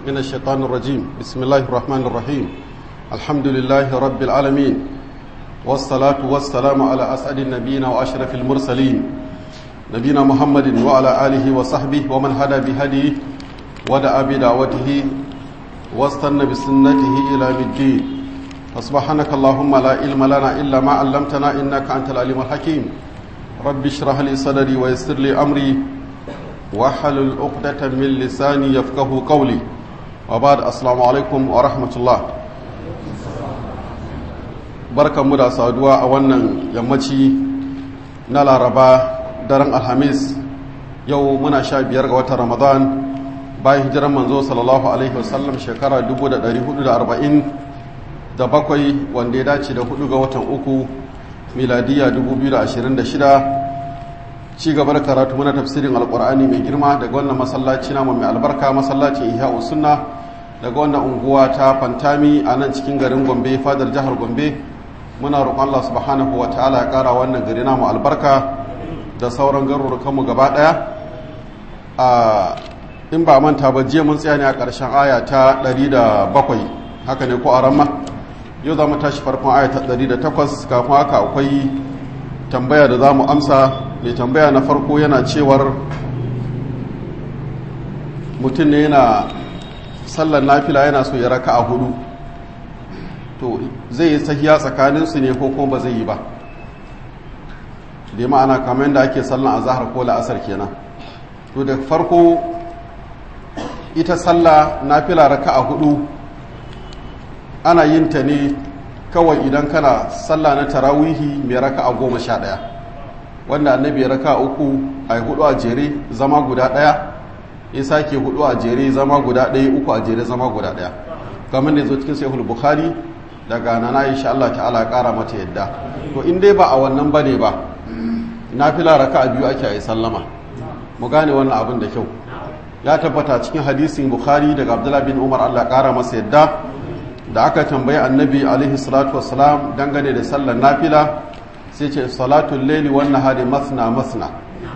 من الشيطان الرجيم بسم الله الرحمن الرحيم الحمد لله رب العالمين والصلاة والسلام على أسعد النبيين وأشرف المرسلين نبينا محمد وعلى آله وصحبه ومن هدى بهديه ودعا بدعوته واستنى بسنته إلى الدين فسبحانك اللهم لا علم لنا إلا ما علمتنا إنك أنت العليم الحكيم رب اشرح لي صدري ويسر لي أمري واحلل عقدة من لساني يفقه قولي وبعد السلام عليكم ورحمة الله barkanmu da saduwa a wannan yammaci na laraba daren alhamis yau muna sha biyar ga watan ramadan bayan hijiran manzo sallallahu alaihi wasallam shekara 1440 da bakwai wanda ya dace da hudu ga watan uku miladiya 2026 ci gaba da karatu mana tafsirin alkur'ani mai girma daga wannan masallaci namu mai albarka masallacin ihya sunna daga wannan unguwa ta fantami a nan cikin garin gombe fadar jihar gombe muna roƙon Allah subhanahu wa ta'ala ya ƙara wannan gari namu albarka da sauran garurukanmu gaba ɗaya a in ba manta ba jiya mun tsaya ne a ƙarshen aya ta 107 haka ne ko a ramma yau za mu tashi farkon aya ta 108 kafin haka akwai tambaya da za mu amsa mai tambaya na farko yana cewar mutum ne yana sallar nafila yana so ya raka a hudu to zai yi sahiya tsakaninsu ne ko kuma ba zai yi ba da ma'ana kamar yadda ake sallan a zahar ko la'asar kenan to da farko ita sallah nafila raka a hudu ana yin ta ne kawai idan kana sallah na tarawihi mai raka a goma sha ɗaya wanda annabi ya raka uku a hudu a jere zama guda ɗaya ya sake hudu a jere zama guda ɗaya uku a jere zama guda ɗaya kamar da zo cikin sahihul bukhari daga nana insha Allah ta'ala kara mata yadda to in dai ba a wannan bane ba nafila raka biyu ake yi sallama mu gane wannan abin da kyau ya tabbata cikin hadisin bukhari daga abdullah bin umar Allah kara masa yadda da aka tambayi annabi alaihi salatu wassalam dangane da sallar nafila sai ce salatul laili wan nahari masna masna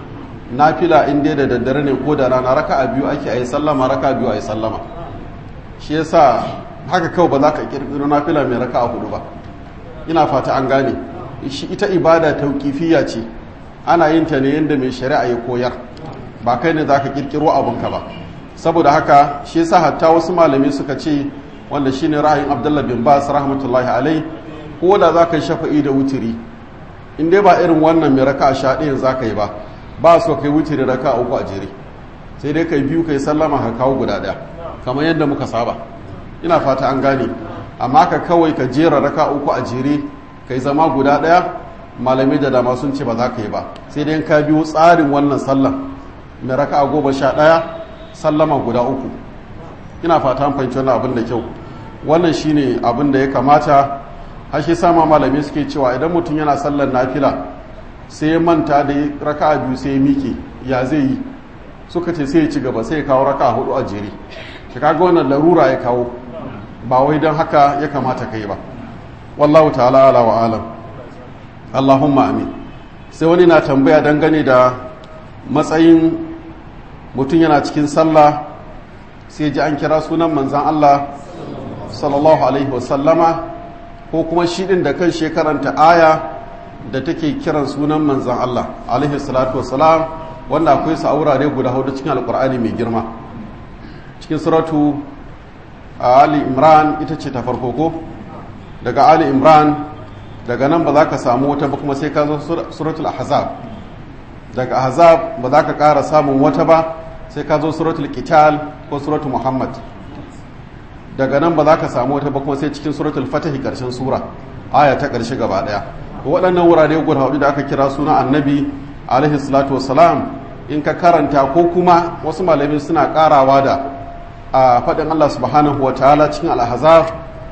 nafila in dai da daddare ne ko da rana raka biyu ake yi sallama raka biyu yi sallama shi yasa haka kawai ba za ka kirkiro nafila mai raka a hudu ba ina fata an gane ita ibada tauƙifiya ce ana yin ta ne yadda mai shari'a ya koyar ba kai ne za ka kirkiro abinka ba saboda haka shi yasa hatta wasu malami suka ce wanda shine ra'ayin abdullah bin bas rahmatullahi alai ko da za ka yi shafa'i da wutiri in dai ba irin wannan mai raka a sha ɗayan za ka yi ba ba so kai wutiri raka uku a jere sai dai kai biyu kai sallama ka kawo guda ɗaya kamar yadda muka saba ina fata an gane amma ka kawai ka jera raka uku a jere ka yi zama guda ɗaya malamai da dama sun ce ba za ka yi ba sai dai ka biyo tsarin wannan sallan mai raka a goma sha ɗaya sallama guda uku ina fata an fahimci wannan abin da kyau wannan shine abin da ya kamata har shi sama malamai suke cewa idan mutum yana sallar nafila sai ya manta da raka a biyu sai ya miƙe ya zai yi suka ce sai ya ci gaba sai ya kawo raka a hudu a jere shi kaga wannan larura ya kawo ba wai don haka ya kamata kai ba wallahu ta'ala ala wa alam allahumma amin sai wani na tambaya dangane da matsayin mutum yana cikin sallah sai ji an kira sunan manzan allah sallallahu alaihi wasallama ko kuma shi din da kan shekaranta aya da take kiran sunan manzan allah alaihi salatu wasalam wanda akwai sa wurare guda hudu cikin alkur'ani mai girma cikin suratu ali imran ita ce ta farko ko daga ali imran daga nan ba za ka samu wata ba kuma sai ka zo suratul ahzab daga ahzab ba za ka ƙara samun wata ba sai ka zo suratul qital ko suratul muhammad daga nan ba za ka samu wata ba kuma sai cikin suratul fatahi ƙarshen sura aya ta ƙarshe gaba ɗaya waɗannan wurare guda hudu da aka kira suna annabi alaihi salatu wassalam in ka karanta ko kuma wasu malami suna ƙarawa da a faɗin Allah subhanahu wa ta'ala cikin al'ahazaf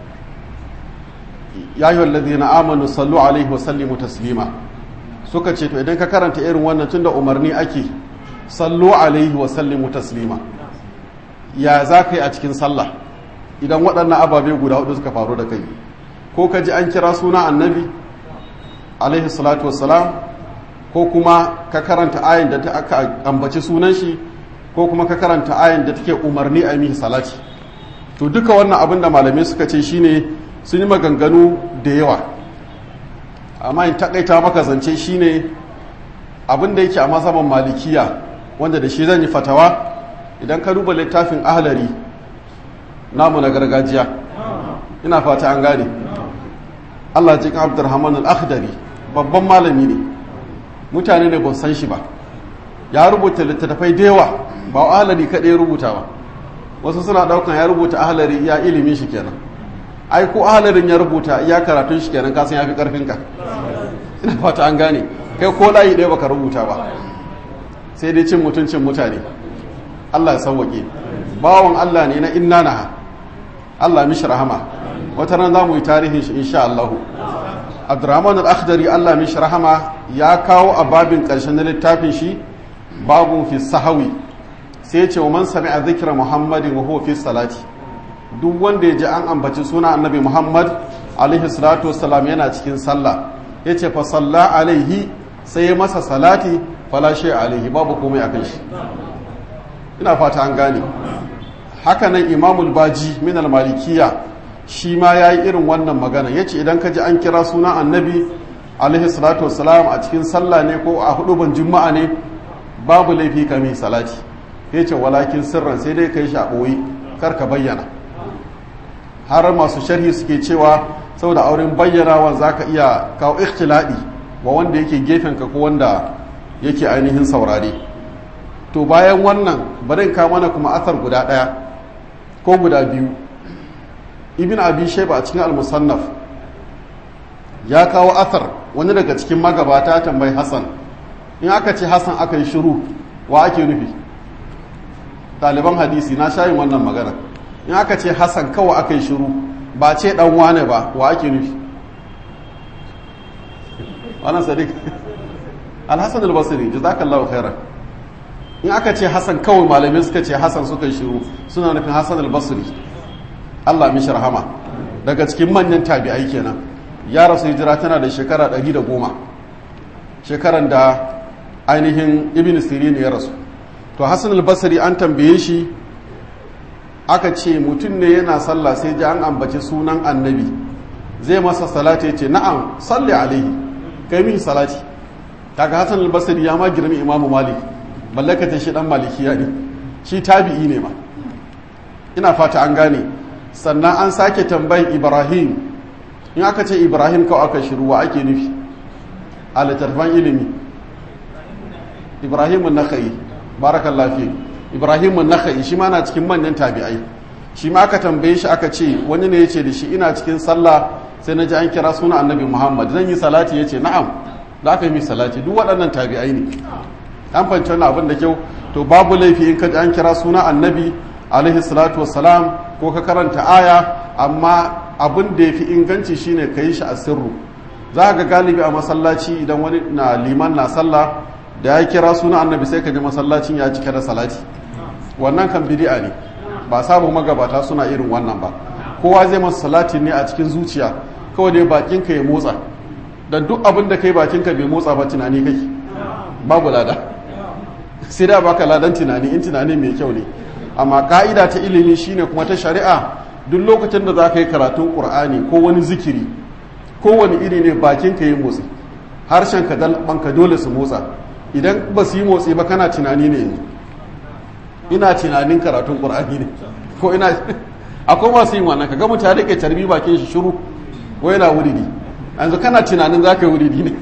ya yi wallazi na amanu sallu alaihi wa sallimu taslima suka ce to idan ka karanta irin wannan tun da umarni ake sallu alaihi wa sallimu taslima ya za ka yi a cikin sallah idan waɗannan ababe guda hudu suka faru da kai ko ka ji an kira suna annabi alaihi salatu wassalam ko kuma ka karanta ayin da aka ambaci sunan shi ko kuma ka karanta ayin da take umarni a mihi salati to duka wannan abin da malamai suka ce shine sun yi maganganu da yawa amma in takaita maka zance shine abin da yake a masaban malikiya wanda da shi zan yi fatawa idan ka duba littafin ahlari namu na gargajiya ina fata an gane Allah jikin Abdurrahman al-Akhdari babban malami ne mutane ne ba san shi ba ya rubuta littattafai da yawa ba ahlari kaɗai rubuta ba wasu suna ɗaukan ya rubuta ahlari ya ilimin shi kenan ai ko ahlarin ya rubuta ya karatun shi kenan kasan ya fi ƙarfinka ina fata an gane kai ko layi ɗaya baka rubuta ba sai dai cin mutuncin mutane Allah ya sauwaƙe bawan Allah ne na inna na Allah mishi rahama wata ran za mu yi tarihin shi insha Allah Abdurrahman al-Akhdari Allah mishi rahama ya kawo a babin ƙarshen na littafin shi babun fi sahawi sai ce wa man sami'a zikra Muhammadin wa huwa fi salati duk wanda ya ji an ambaci suna annabi Muhammad alaihi salatu wassalam yana cikin sallah yace fa salla alaihi sai ya masa salati fala shay alaihi babu komai akan shi ina fata an gane haka nan imamul baji min al-malikiyya shi ma yayi irin wannan magana yace idan ka ji an kira sunan annabi alaihi salatu wassalam a cikin sallah ne ko a huduban juma'a ne babu laifi ka mai salati yace walakin sirran sai dai kai shi a boye kar ka bayyana har masu sharhi suke cewa saboda auren bayyanawa zaka iya kawo ikhtiladi wa wanda yake gefen ka ko wanda yake ainihin saurare to bayan wannan bari ka mana kuma athar guda ɗaya ko guda biyu ibn abi shaiba a cikin al-musannaf ya kawo athar wani daga cikin magabata tambayi hassan in aka ce hassan aka yi shiru wa ake nufi ɗaliban hadisi na shayin wannan magana in aka ce hassan kawai aka yi shiru ba ce ɗan wane ba wa ake nufi wannan sadiq alhassan albasiri jazakallahu khairan in aka ce hassan kawai malamai suka ce hassan suka yi shiru suna nufin hassan albasiri allah mishi rahama daga cikin manyan tabi'ai kenan ya rasu hijira tana da shekara 110 shekaran da ainihin ibn sirin ya rasu to hassan albasiri an tambaye shi aka ce mutum ne yana sallah sai ji an ambaci sunan annabi zai masa salati ya ce na'am salli alaihi kai min salati kaga hassan albasiri ya ma girmi imamu malik mallakata shi dan malikiya ne shi tabi'i ne ma ina fata an gane sannan an sake tambayin ibrahim in aka ce ibrahim kawai aka shiru wa ake nufi a littattafan ilimi ibrahim nakhai barakallahu fi ibrahim nakhai shi ma na cikin manyan tabi'ai shi ma aka tambaye shi aka ce wani ne yace da shi ina cikin sallah sai na ji an kira suna annabi muhammad zan yi salati yace na'am da aka yi salati duk waɗannan tabi'ai ne an fahimci wannan abin da kyau to babu laifi in ka ji an kira suna annabi alaihi salatu wassalam ko ka karanta aya amma abin da ya fi inganci shine ka yi shi a sirru za ga galibi a masallaci idan wani na liman na sallah da ya kira suna annabi sai ka ji masallacin ya cika da salati wannan kan bidi'a ne ba samun magabata suna irin wannan ba kowa zai masa salati ne a cikin zuciya kawai dai bakinka ya motsa dan duk abin da kai bakinka bai motsa ba tunani kai babu lada sai da baka ladan tunani in tunani mai kyau ne amma ka'ida ta ilimi shine kuma ta shari'a duk lokacin da za ka yi karatun ƙur'ani ko wani zikiri ko wani iri ne bakin ka yi motsi harshen ka dalbanka dole su motsa idan ba su yi motsi ba kana tunani ne yanzu ina tunanin karatun ƙur'ani ne ko ina akwai masu yin wannan kaga mutum ya rike tarbi bakin shi shiru ko yana wuridi yanzu kana tunanin za ka yi wuridi ne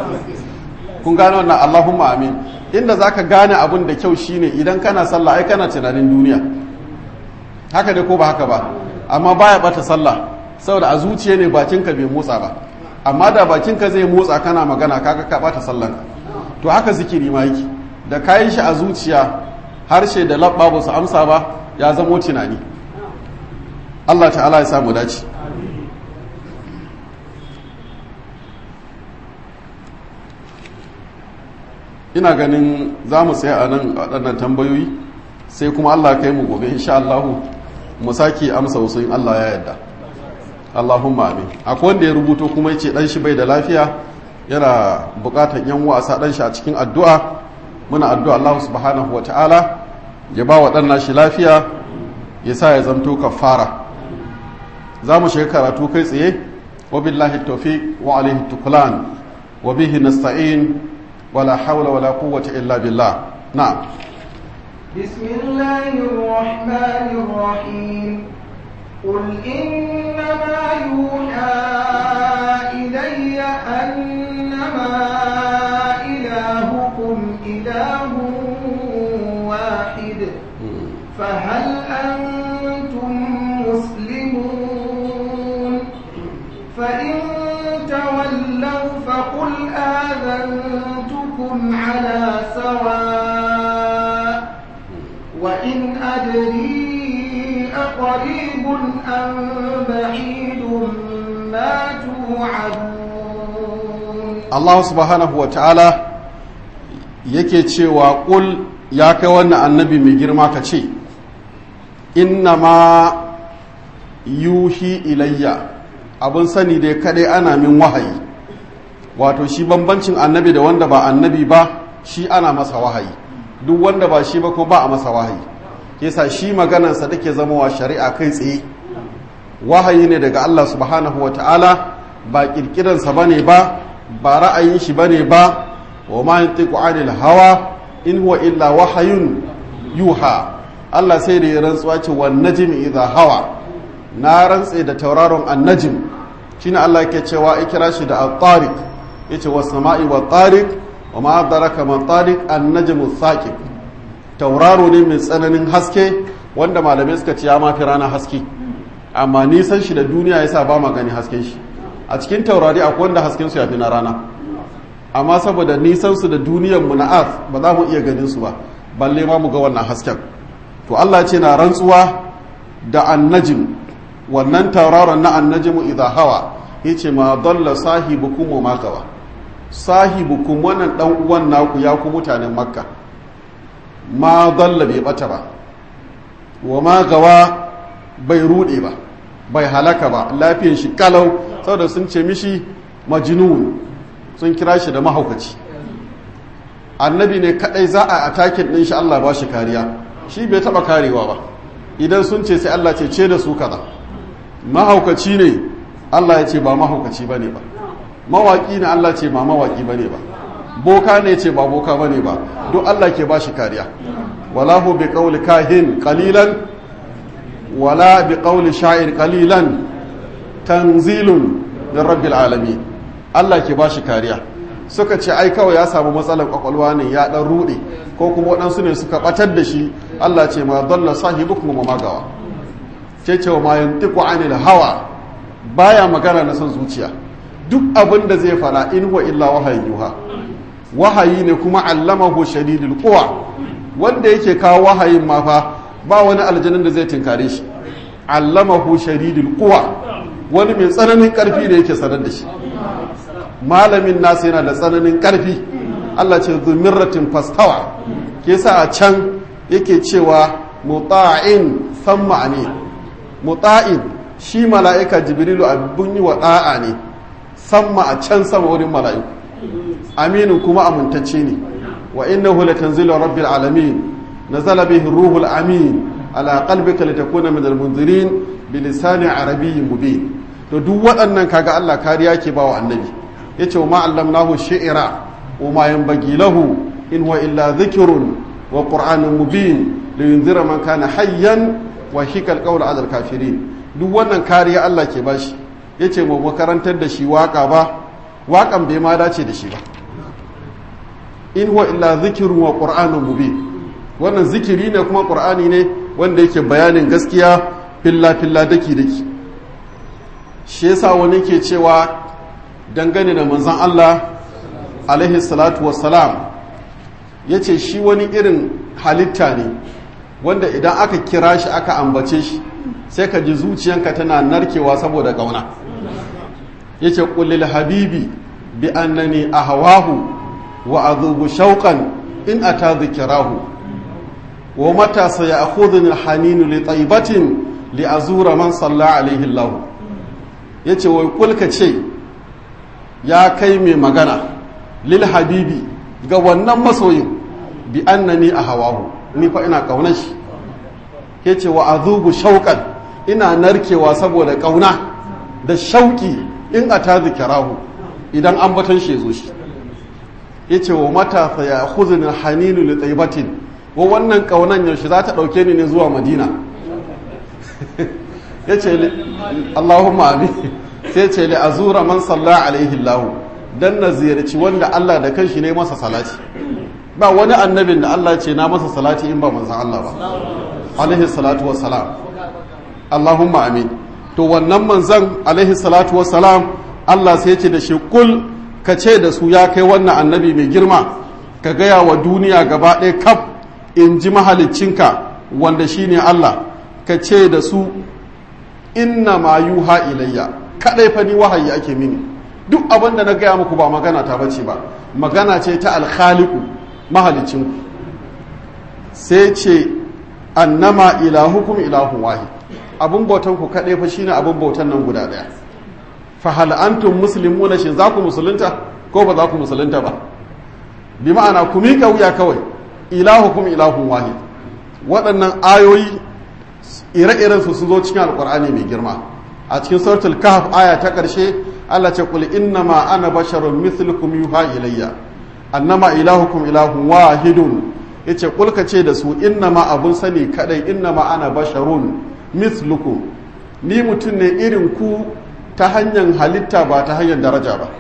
kun gane wannan Allahumma amin inda zaka gane abun da kyau shine idan kana sallah ai kana tunanin duniya haka ne ko ba haka ba amma baya bata sallah saboda a zuciya ne bakinka bai motsa ba amma da bakinka zai motsa kana magana kaga ka bata sallan to haka zikiri ma yake da kayan shi a zuciya harshe da labba ba su amsa ba ya zamo tunani Allah ta'ala ya samu dace ina ganin za mu tsaya a nan waɗannan tambayoyi sai kuma Allah kai mu gobe insha Allah mu sake amsa wasu in Allah ya yarda Allahumma amin akwai wanda ya rubuto kuma yace dan shi bai da lafiya yana bukatar yan wasa dan shi a cikin addu'a muna addu'a Allah subhanahu ta'ala ya ba wa dan shi lafiya ya sa ya zamto kafara za mu shiga karatu kai tsaye wa billahi tawfiq wa alaihi tuklan wa bihi nasta'in wala hawla wala quwwata illa billah na'am بسم الله الرحمن الرحيم قل إنما يوحى إلي أنما إلهكم إله واحد فهل أنتم مسلمون فإن تولوا فقل آذنتكم على سواء وإن أدري أقريب أم بعيد ما توعدون Allah subhanahu wa ta'ala yake cewa ƙul ya kai wannan annabi mai girma ka ce inna ma yuhi ilayya abin sani dai kadai ana min wahayi wato shi bambancin annabi da wanda ba annabi ba shi ana masa wahayi duk wanda ba shi ba ko ba a masa wahayi kesa shi maganarsa take zamowa shari'a kai tsaye wahayi ne daga Allah subhanahu wa ta'ala ba kirkiransa ba ne ba ba ra'ayin shi ba ne ba wa ma yantiqu anil hawa in huwa illa wahayun yuha Allah sai da ya rantsuwa ce wan najmi idha hawa na rantse da tauraron annajim shine Allah yake cewa ikira shi da at-tariq yace was sama'i wat tariq wa ma adraka man tariq an-najmu thaqib tauraro ne mai tsananin haske wanda malamai suka ce ya mafi rana haske amma nisan shi da duniya yasa ba ma gani hasken shi a cikin taurari akwai wanda hasken su yafi na rana amma saboda nisan su da duniyar mu na earth ba za mu iya ganin su ba balle ma mu ga wannan hasken to Allah ce na rantsuwa da annajim wannan tauraron na annajimu idha hawa yace ma dalla sahibukum wa ma gawa sahibukum wannan dan uwan naku ya ku mutanen makka ma dalla bai bata ba wa ma gawa bai rude ba bai halaka ba lafiyan shi kalau saboda sun ce mishi majnun sun kira shi da mahaukaci annabi ne kadai za a atakin din shi Allah ba shi kariya shi bai taba karewa ba idan sun ce sai Allah ce ce da su kaza mahaukaci ne Allah ya ce ba mahaukaci bane ba mawaki ne Allah ce ba mawaki bane ba boka ne ce ba boka bane ba duk Allah ke ba shi kariya wala hu bi qawli kahin qalilan wala bi qawli sha'ir qalilan tanzilun min rabbil alamin Allah ke ba shi kariya suka ce ai kawai ya samu matsalar kwakwalwa ne ya dan rude ko kuma waɗansu ne suka batar da shi Allah ce ma dalla sahibukum ma magawa ce ce wa ma yantiqu anil hawa baya magana na son zuciya duk abin da zai fara in huwa illa wahayin yuha wahayi ne kuma allamahu shadidul quwa wanda yake kawo wahayin ma fa ba wani aljanin da zai tinkare shi allamahu shadidul quwa wani mai tsananin karfi da yake sanar da shi malamin nasa yana da tsananin karfi Allah ce zumirratin fastawa ke sa a can yake cewa muta'in samma ne muta'in shi mala'ika jibrilu abin yi wa da'a ne samma a can sama wurin mala'iku aminu kuma amintacce ne wa innahu latanzilu rabbil alamin nazala bihi ruhul amin ala qalbika litakuna min almunzirin bilisanin arabiyyin mubin to duk waɗannan kaga Allah kariya ke bawa annabi yace ma allamnahu shi'ra wa ma yanbaghi lahu in huwa illa dhikrun wa qur'anun mubin liyunzira man kana hayyan wa hikal qawl ala kafirin duk wannan kariya Allah ke bashi yace mu makarantar da shi waka ba wakan bai ma dace da shi ba in huwa illa dhikrun wa qur'anun mubin wannan zikiri ne kuma qur'ani ne wanda yake bayanin gaskiya filla filla daki daki shi yasa wani ke cewa dangane da manzan Allah alaihi salatu wassalam ya ce shi wani irin halitta ne wanda idan aka kira shi aka ambace shi sai ka ji zuciyanka tana narkewa saboda ƙauna ya ce ƙullil habibi bi annani a hawahu wa azubu shauƙan in a ta zikirahu wa matasa ya akhudun haninu li taibatin li azura man salla alaihi lahu ya ce wai kulka ce ya kai mai magana lil habibi ga wannan masoyin bi annani a hawahu ni fa ina kaunar shi yace wa azubu shauqan ina narkewa saboda kauna da shauki in ata zikirahu idan an batan shi zo shi yace wa mata fa ya khuzun haninu li taybatin wa wannan kaunan yaushe za ta dauke ni ne zuwa madina yace Allahumma amin sai ce li azura man salla alaihi Allah dan na ziyarci wanda Allah da kanshi ne masa salati ba wani annabin da Allah ce na masa salati in ba manzon Allah ba alaihi salatu wassalam Allahumma amin to wannan manzon alaihi salatu wassalam Allah sai ce da shi kul ka ce da su ya kai wannan annabi mai girma ka gaya wa duniya gaba ɗaya kaf in ji mahaliccinka wanda shine Allah ka ce da su inna ma yuha ilayya kadai fa ni wahayi ake mini duk abin da na gaya muku ba magana ta bace ba magana ce ta alkhaliku mahalicinku sai ce annama ilahukum ilahun wahid abun bautan ku kadai fa shine abun bautan nan guda daya fa hal antum muslimuna shin za ku musulunta ko ba za ku musulunta ba bi ma'ana ku mika wuya kawai ilahukum ilahun wahid waɗannan ayoyi ire-iren su sun zo cikin alkur'ani mai girma a cikin suratul kahf aya ta ƙarshe Allah ce kul innama ana basharun mithlukum yuha ilayya annama ilahukum ilahun wahidun yace kul ka ce da su innama abun sani kadai innama ana basharun mithlukum ni mutum ne irin ku ta hanyar halitta ba ta hanyar daraja ba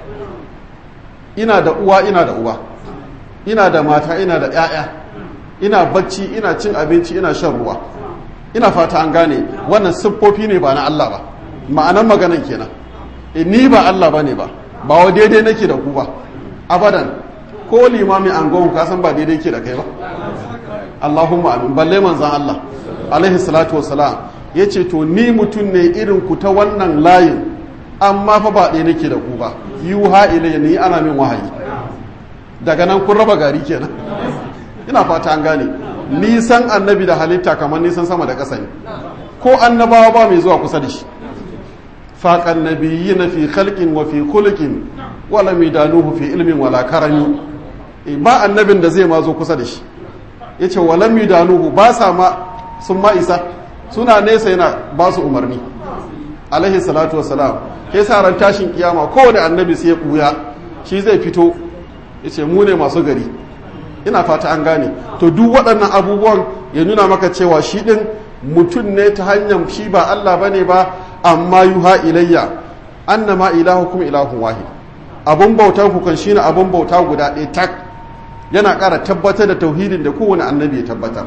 ina da uwa ina da uba ina da mata ina da 'ya'ya ina bacci ina cin abinci ina shan ruwa ina fata an gane wannan siffofi ne ba na Allah ba ma'anan maganan kenan e ni ba Allah bane ba ba wa daidai nake da ku ba abadan ko limami an gon ka san ba daidai ke da kai ba Allahumma amin balle manzon Allah alaihi salatu wassalam yace to ni mutum ne irin ku ta wannan layin amma fa ba ɗaya nake da ku ba yuha ilayya ni ana min wahayi daga nan kun raba gari kenan ina fata an gane nisan annabi da halitta kamar nisan sama da ƙasa ne ko annabawa ba mai zuwa kusa da shi faƙan nabiyyi na fi khalqin wa fi khuluqin wala midanuhu fi ilmin wala karami ba annabin da zai ma zo kusa da shi yace wala midanuhu ba sa ma sun ma isa suna nesa yana ba su umarni alaihi salatu wassalam ke sa ran tashin kiyama kowane annabi sai ya buya shi zai fito yace mu ne masu gari ina fata an gane to duk waɗannan abubuwan ya nuna maka cewa shi ɗin mutum ne ta hanyar shi ba Allah ba ne ba amma yuha ilayya annama ilahukum ilahun wahid abun bautar ku kan shine abun bauta guda ɗaya tak yana ƙara tabbatar da tauhidin da kowane annabi ya tabbatar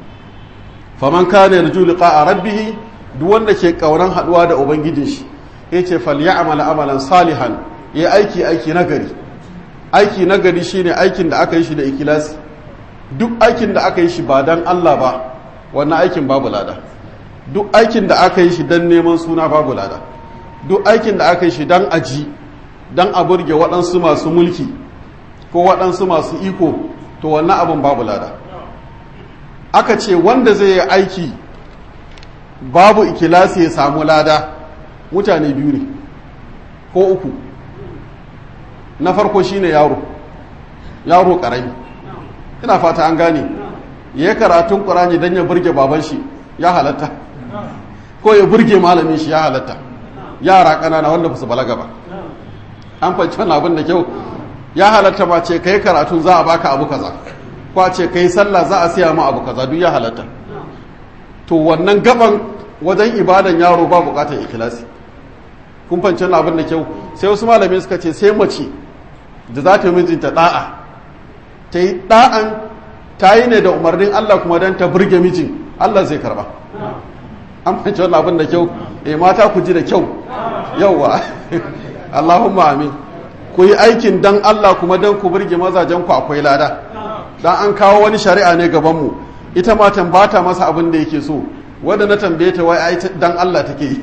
faman kana yarju liqa'a rabbih duk wanda ke kauran haduwa da ubangijin shi yace falyamal amalan salihan yayi aiki aiki nagari aiki nagari shine aikin da aka yi shi da ikilasi duk aikin da aka yi shi ba dan Allah ba wannan aikin babu lada duk aikin da aka yi shi dan neman suna babu lada duk aikin da aka yi shi dan aji dan a burge waɗansu masu mulki ko waɗansu masu iko to wannan abin babu lada aka ce wanda zai yi aiki babu ikilasi ya samu lada mutane biyu ne ko uku na farko shine yaro yaro karami ina fata an gane ya karatun ƙurani don ya burge baban shi ya halatta ko ya burge malamin shi ya halatta yara ƙanana wanda ba su balaga ba an fahimci wani abin da kyau ya halatta ma ce kai karatun za a baka abu kaza ko a ce kai sallah za a siya ma abu kaza duk ya halatta to wannan gaban wajen ibadan yaro ba bukatar ikilasi kun fahimci wani abin da kyau sai wasu malami suka ce sai mace da za ta mijinta da'a ta yi da'an ta yi ne da umarnin Allah kuma don ta burge mijin Allah zai karba an fahimci wani abin da kyau e mata ku ji da kyau yauwa Allahumma amin ku yi aikin dan Allah kuma don ku burge mazajen ku akwai lada dan an kawo wani shari'a ne gabanmu ita matan ba ta masa abin da yake so wanda na tambaye ta wai ai dan Allah take yi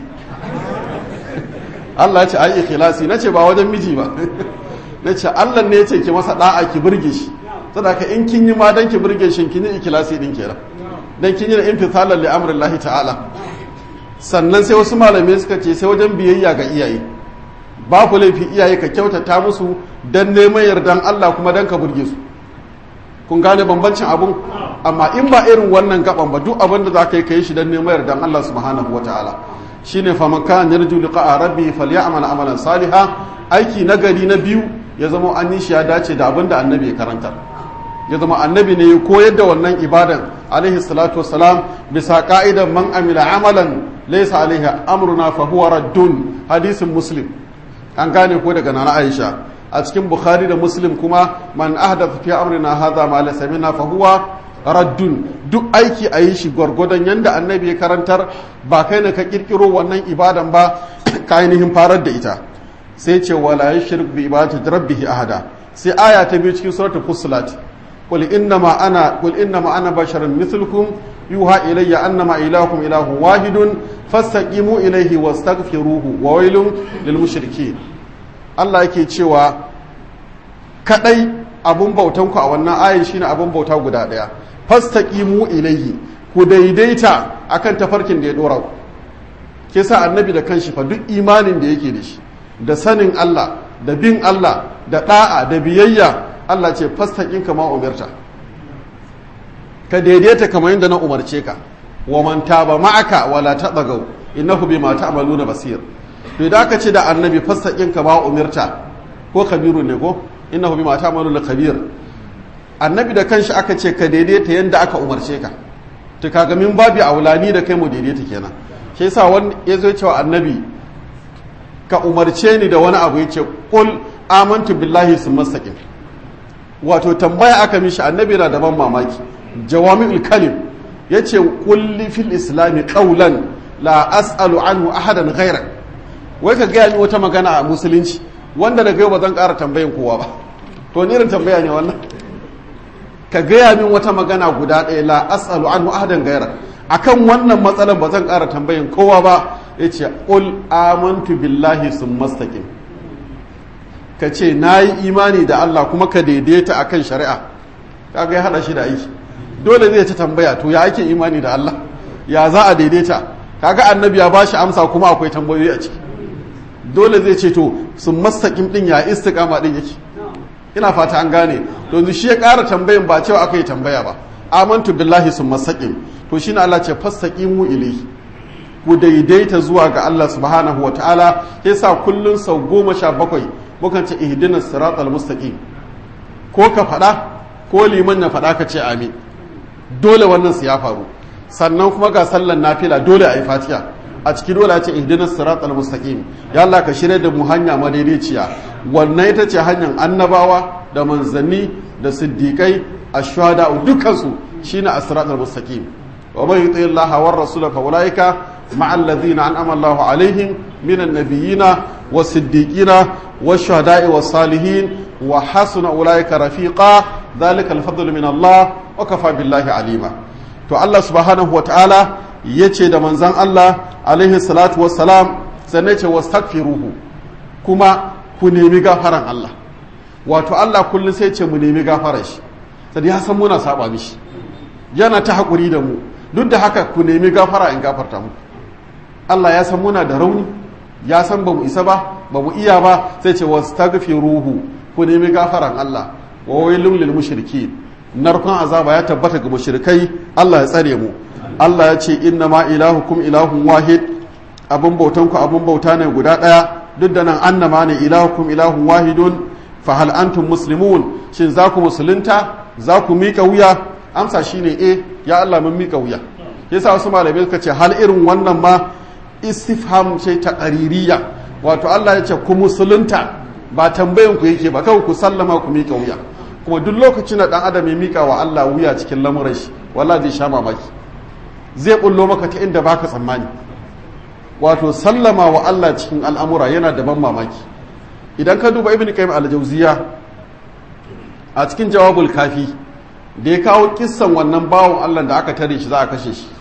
Allah ya ce ai ikhlasi nace ba wajen miji ba nace Allah ne ya ce ki masa da'a ki burge shi saboda in kin yi ma dan ki burge shi kin yi ikhlasi din kenan dan kin yi imtithalan li amrillahi ta'ala sannan sai wasu malamai suka ce sai wajen biyayya ga iyaye ba ku laifi iyaye ka kyautata musu dan neman yardan Allah kuma dan ka burge su kun gane bambancin abun amma in ba irin wannan gaban ba duk abin da za ka yi ka yi shi don neman yardan Allah subhanahu wa ta'ala shine faman kan yarju liqa rabbi falyamal amalan saliha aiki nagari na biyu ya zama an yi shi ya dace da abin da annabi ya karanta ya zama annabi ne ya koyar da wannan ibadan alaihi salatu wassalam bisa ka'idan man amila amalan laysa alaihi amruna fa huwa raddun hadisin muslim an gane ko daga nana aisha a cikin bukhari da muslim kuma man ahdatha fi amrina hadha ma laysa minna fa huwa raddun duk aiki a yi shi gwargwadon yanda annabi ya karantar ba kai ne ka kirkiro wannan ibadan ba ka ainihin farar da ita sai ce wala yushrik bi ibadati rabbih ahada sai aya ta biyu cikin suratul fussilat qul innama ana qul innama ana basharun mithlukum yuha ilayya annama ilahukum ilahun wahidun fastaqimu ilayhi wastaghfiruhu wa wailun lil mushrikeen Allah yake cewa kadai abun bautan ku a wannan ayin shine abun bauta guda daya fastaqimu ilayhi ku daidaita akan tafarkin da ya dora ku ke sa annabi da kanshi fa duk imanin da yake da shi da sanin Allah da bin Allah da da'a da biyayya Allah ce fastaqin kama umarta ka daidaita kamar yadda na umarce ka wa man taba ma'aka wala tabagaw innahu bima ta'maluna basir to da aka ce da annabi fastaqin kama umarta ko kabiru ne ko innahu bima ta'maluna kabir annabi da kanshi aka ce ka daidaita yadda aka umarce ka to kaga min babi aulani da kai mu daidaita kenan shi yasa wani yazo cewa annabi ka umarce ni da wani abu yace qul amantu billahi sumastaqim wato tambaya aka mishi annabi na daban mamaki jawami'ul kalim yace qul fil islami qawlan la as'alu anhu ahadan ghayrak wai ka gaya ni wata magana a musulunci wanda daga yau ba zan ƙara tambayin kowa ba to ni irin tambaya ne wannan ka gaya min wata magana guda ɗaya la as'alu anhu ahadan ghayrak akan wannan matsalar ba zan ƙara tambayin kowa ba yace qul amantu billahi summastaqim ka ce na yi imani da Allah kuma ka daidaita akan shari'a kaga ya hada shi da aiki dole zai ta tambaya to ya ake imani da Allah ya za a daidaita kaga annabi ya bashi amsa kuma akwai tambayoyi a ciki dole zai ce to sun mastaƙin din ya istiqama din yake ina fata an gane to shi ya ƙara tambayin ba cewa aka yi tambaya ba amantu billahi sun mastaƙin to shine Allah ce fastaqimu ilayhi ku daidaita zuwa ga Allah subhanahu wa ta'ala yasa kullun sau goma sha bakwai mukan ce ihdinas siratal mustaqim ko ka faɗa ko liman ya faɗa ka ce amin dole wannan su ya faru sannan kuma ga sallan nafila dole a yi fatiha a ciki dole a ce ihdinas siratal mustaqim ya Allah ka shirya da mu hanya madaidaiciya wannan ita ce hanyar annabawa da manzanni da siddiqai ashwada dukkan su shine as-siratal mustaqim wa man yuti Allah war rasul fa ulaika ma'al ladhina an'ama Allahu alaihim minan nabiyina was-siddiqina wash-shuhada'i was-salihin wa hasuna ulaika rafiqa dhalika al-fadlu min Allah wa kafa billahi alima to Allah subhanahu wa ta'ala yace da manzon Allah alaihi salatu wassalam sannan ce wastaghfiruhu kuma ku nemi gafaran Allah wato Allah kullum sai ce mu nemi gafarar shi sai ya san muna saba mishi yana ta hakuri da mu duk da haka ku nemi gafara in gafarta mu Allah ya san muna da rauni ya san ba mu isa ba ba mu iya ba sai ce wastaghfiruhu ku nemi gafaran Allah wa wailul lil mushrikeen narkon azaba ya tabbata ga mushrikai Allah ya tsare mu Allah ya ce inna ma ilahukum ilahun wahid abun bautan ku abun bauta ne guda daya duk da nan annama ne ilahukum ilahun wahidun fa hal antum muslimun shin za ku musulunta za ku mika wuya amsa shine eh ya Allah mun mika wuya yasa wasu malamai suka ce hal irin wannan ma istifham ce ta qaririya wato Allah ya ce ku musulunta ba tambayan ku yake ba kawai ku sallama ku mika wuya kuma duk lokacin da dan adam ya mika wa Allah wuya cikin lamuran shi wallahi zai sha mamaki zai bullo maka ta inda baka tsammani wato sallama wa Allah cikin al'amura yana da ban mamaki idan ka duba ibn qayyim al-jawziya a cikin jawabul kafi da ya kawo kissan wannan bawon Allah da aka tare shi za a kashe shi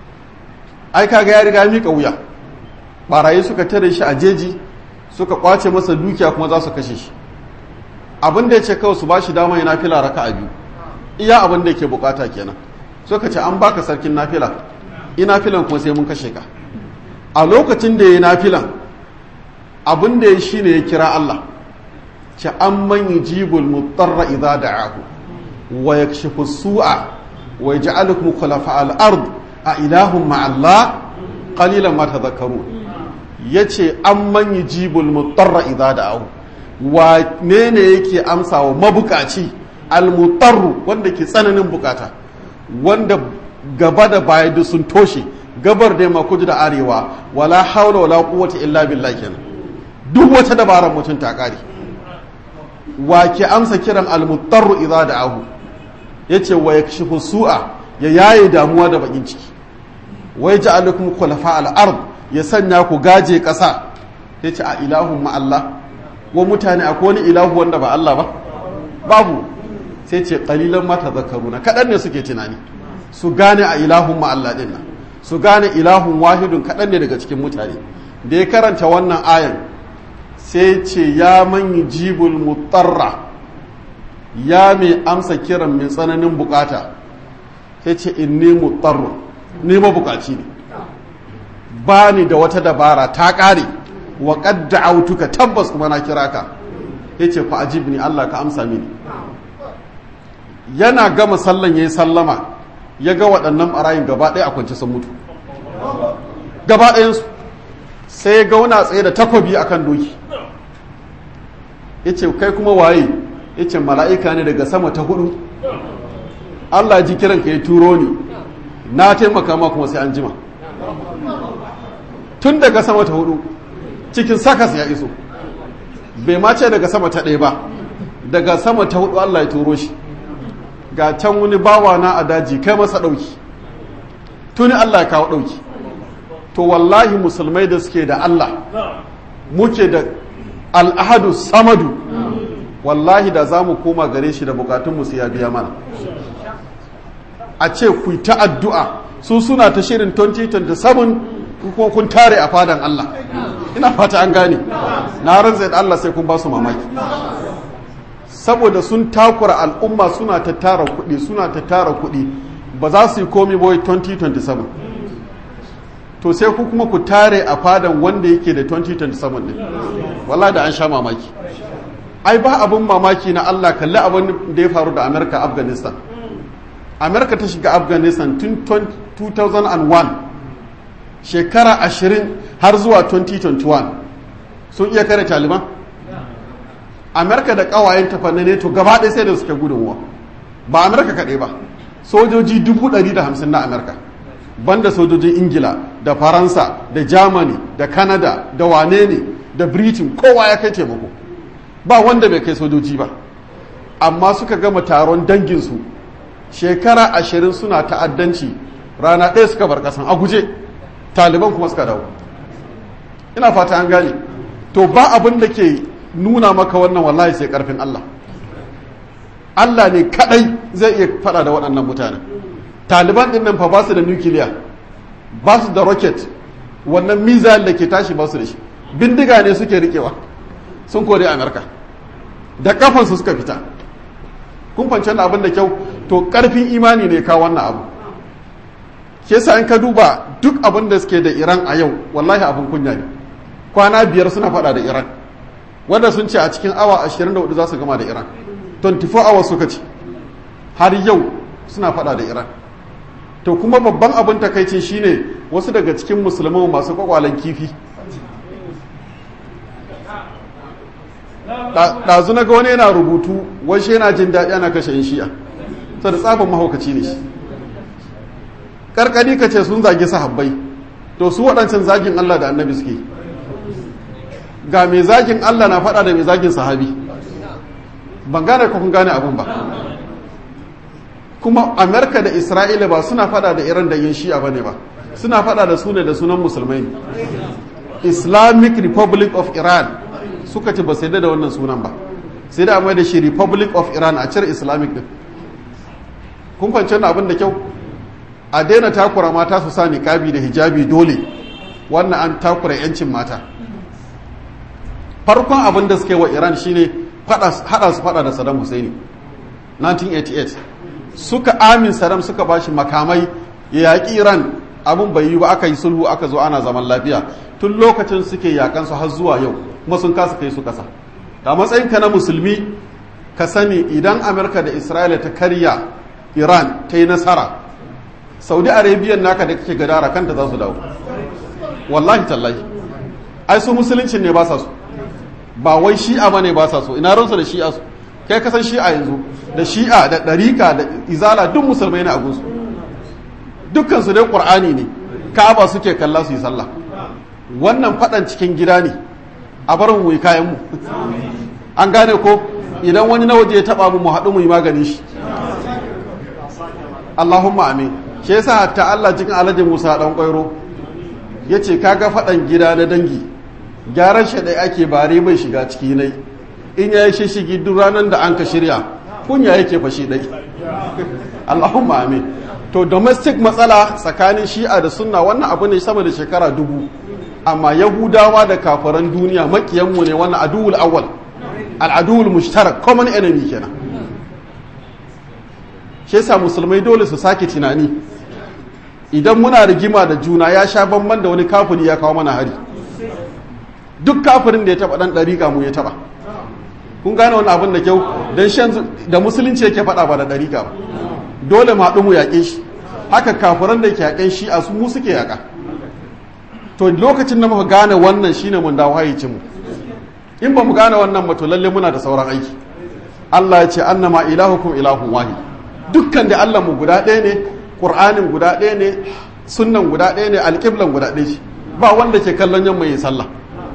ai kaga ya riga mika wuya barayi suka tare shi a jeji suka kwace masa dukiya kuma za su kashe shi abin da ya ce kawai su ba shi dama yana fila raka a biyu iya abin da yake bukata kenan suka ce an baka sarkin nafila ina filan kuma sai mun kashe ka a lokacin da ya yi nafilan abin da ya shi ne ya kira Allah ce an man yujibul mutarra idza da'ahu wa yakshifu su'a wa yaj'alukum khulafa al-ard a ilahum ma Allah qalilan ma tadhakkarun yace amman yujibul mutarra idza da'ahu wa ne ne yake amsa wa mabukaci al-mutarru wanda ke tsananin bukata wanda gaba da baya duk sun toshe gabar da yamma kudu da arewa wala haula wala quwwata illa billah kenan duk wata dabarar mutum ta kare wa ke amsa kiran almutarru idza da'ahu yace wa yakshifu su'a ya yaye damuwa da bakin ciki wa yaj'alukum khulafa al-ard ya sanya ku gaje kasa yace a ilahun ma Allah wa mutane akwai wani ilahu wanda ba Allah ba babu sai ce qalilan ma tadhakkaruna kadan ne suke tunani su gane a ilahun ma Allah din nan su gane ilahun wahidun kadan ne daga cikin mutane da ya karanta wannan ayan sai ce ya manyi jibul mutarra ya mai amsa kiran mai tsananin bukata sai ce in ne mutarru ne mabukaci ne ba ni da wata dabara ta ƙare wa ƙadda autuka tabbas kuma na kira ka ya ce fa ajib ni Allah ka amsa mini yana gama sallan ya yi sallama ya ga waɗannan ɓarayin gaba ɗaya a kwance sun mutu gaba ɗayansu sai ya gauna tsaye da takobi akan doki ya ce kai kuma waye ya ce mala'ika ne daga sama ta hudu Allah ji kiran ka ya turo ni na taimaka ma kuma sai an jima tun daga sama ta hudu cikin sakas ya iso bai ma ce daga sama ta ɗaya ba daga sama ta hudu Allah ya turo shi ga can wani bawa na a daji kai masa ɗauki tuni Allah ya kawo ɗauki to wallahi musulmai da suke da Allah muke da al'ahadu samadu wallahi da za mu koma gare shi da bukatunmu su ya biya mana a ce ku ta addu'a su suna ta shirin 2027 ko kun tare a fadan Allah ina fata an gane na ranzai da Allah sai kun ba su mamaki saboda sun takura al'umma suna ta tara kuɗi suna ta tara kuɗi ba za su yi komi boy 2027 to sai ku kuma ku tare a fadan wanda yake da 2027 din wala da an sha mamaki ai ba abin mamaki na Allah kalli abin da ya faru da America Afghanistan America ta shiga Afghanistan tun 2001 shekara 20 har zuwa 2021 sun iya kare Taliban America da kawayen tafanne ne to gaba ɗaya sai da suke gudunwa ba America kaɗai ba sojoji 150 na America banda sojojin ingila da faransa da germany da canada da wane ne da britain kowa ya kai taimako ba wanda bai kai sojoji ba amma suka gama taron danginsu shekara ashirin suna ta'addanci rana ɗaya suka bar ƙasan a guje taliban kuma suka dawo ina fata an gane to ba abin da ke nuna maka wannan wallahi sai ƙarfin allah allah ne kadai zai iya faɗa da waɗannan mutanen taliban din nan fa ba su da nukiliya ba su da rocket wannan missile da ke tashi ba su da shi bindiga ne suke rikewa sun kore amerika da kafansu suka fita kun fahimci da abin da kyau to karfin imani ne ka wannan abu ke sa in ka duba duk abin da suke da iran a yau wallahi abin kunya ne kwana biyar suna fada da iran wanda sun ce a cikin awa 24 za su gama da iran 24 hours suka ce har yau suna fada da iran to kuma babban abin takaici shine wasu daga cikin musulman masu kwakwalen kifi ɗazu na ga wani yana rubutu washe yana jin daɗi ana kashe yin shi'a ta da tsafin mahaukaci ne shi ƙarƙari ka ce sun zagi sahabbai to su waɗancan zagin Allah da annabi suke ga mai zagin Allah na faɗa da mai zagin sahabi ban gane kun gane abin ba kuma amerika da isra'ila ba suna fada da iran da yin shi'a ba ne ba suna fada da su ne da sunan musulmai ne islamic republic of iran suka ce ba sai da wannan sunan ba sai da amma da shi republic of iran a cire islamic din kun fahimci wannan abin da kyau a daina takura mata su sa niqabi da hijabi dole wannan an takura yancin mata farkon abin da suka yi wa iran shine hada su fada da saddam husaini 1988 suka amin saddam suka bashi makamai ya yaƙi iran abin bai yi ba aka yi sulhu aka zo ana zaman lafiya tun lokacin suke yakan su har zuwa yau kuma sun kasa kai su kasa da matsayin ka na musulmi ka sani idan amurka da isra'ila ta karya iran ta yi nasara saudi arabia naka da kake gadara kanta za su dawo wallahi tallahi ai su musuluncin ne ba sa so ba wai shi'a ba ne ba sa so ina ransu da shi'a su kai kasan shi'a yanzu da shi'a da ɗarika da izala duk musulmai ne a gunsu dukkansu dai ƙur'ani ne ka'aba suke kalla su yi sallah wannan faɗan cikin gida ne a barin mu kayan mu an gane ko idan wani na waje ya taɓa mu mu haɗu mu yi magani shi Allahumma amin shi yasa hatta Allah cikin alhaji Musa dan kwairo yace kaga faɗan gida na dangi gyaran shi dai ake bare bai shiga ciki nai in yayi shishigi duk ranar da an ka shirya kunya yake fashi dai Allahumma amin to domestic matsala tsakanin shi'a da sunna wannan abu ne sama da shekara dubu amma yahudawa da kafaran duniya makiyanmu ne wannan aduwul awwal al'aduwul mushtarak common enemy kenan shi yasa musulmai dole su sake tunani idan muna rigima da juna ya sha bamban da wani kafiri ya kawo mana hari duk kafirin da ya taba dan dariƙa mu ya taba kun gane wani abin da kyau dan shan da musulunci yake faɗa ba da dariƙa ba dole mu haɗu mu yaƙe shi haka kafiran da ke yaƙen shi a su mu suke yaƙa to lokacin da muka gane wannan shine mun dawo hayyacin mu in ba mu gane wannan ba to lalle muna da sauran aiki Allah ya ce annama ilahukum ilahun wahid dukkan da Allah mu guda ɗaya ne Qur'anin guda ɗaya ne sunnan guda ɗaya ne alƙiblan guda ɗaya ce ba wanda ke kallon yamma yin sallah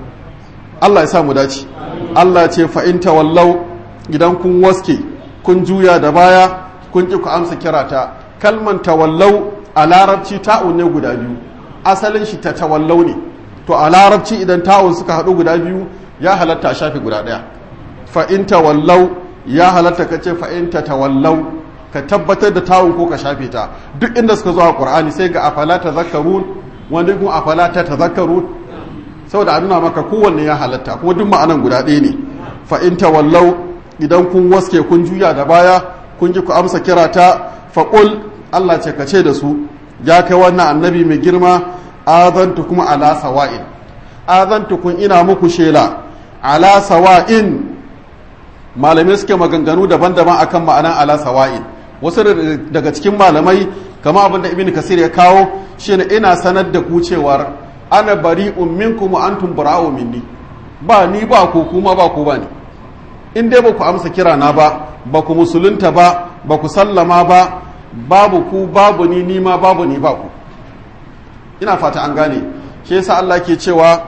Allah ya sa mu dace Allah ya ce fa in tawallau idan kun waske kun juya da baya kun ki ku amsa kirata kalman tawallau a larabci ta'un ne guda biyu asalin shi ta tawallau ne to a larabci idan ta'un suka haɗu guda biyu ya halatta a shafi guda ɗaya fa in tawallau ya halatta ka ce fa in ta tawallau ka tabbatar da ta'un ko ka shafe ta duk inda suka zo a qur'ani sai ga afala tazakkarun wanda kuma afala ta tazakkarun saboda a nuna maka kowanne ya halatta kuma duk ma'anan guda ɗaya ne fa in tawallau idan kun waske kun juya da baya kun ji ku amsa kira ta faƙul Allah ce ka ce da su ya kai wannan annabi mai girma azantu kuma ala sawa'in azantu kun ina muku shela ala sawa'in malamai suke maganganu daban-daban akan ma'anan ala sawa'in wasu daga cikin malamai kama abin da ibn kasir ya kawo shine ina sanar da ku cewar ana bari'un minkum wa antum bara'u minni ba ni ba ku kuma ba ku ba ni in dai ba ku amsa kira na ba ba ku musulunta ba ba ku sallama ba babu ku babu ni nima babu ni ba ku ina fata an gane shi yasa Allah ke cewa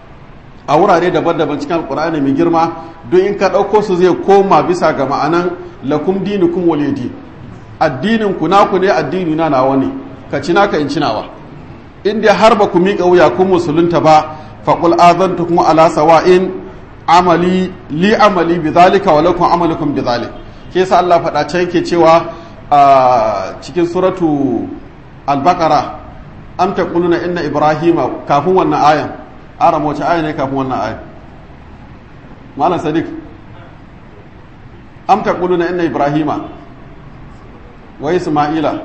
a wurare daban-daban cikin alkur'ani mai girma don in ka ɗauko su zai koma bisa ga ma'anan lakum dinukum waliyadi addinin ku naku ne addini na nawa ne ka ci naka in cinawa in dai har ba ku miƙa wuya kun musulunta ba faqul azantukum ala sawa'in amali li amali bi zalika wa lakum amalukum bi zalik ke yasa Allah faɗa can yake cewa a cikin suratu al-baqara am taquluna inna ibrahima kafin wannan ayan ara wace aya ne kafin wannan ayan malam sadiq am taquluna inna ibrahima wa isma'ila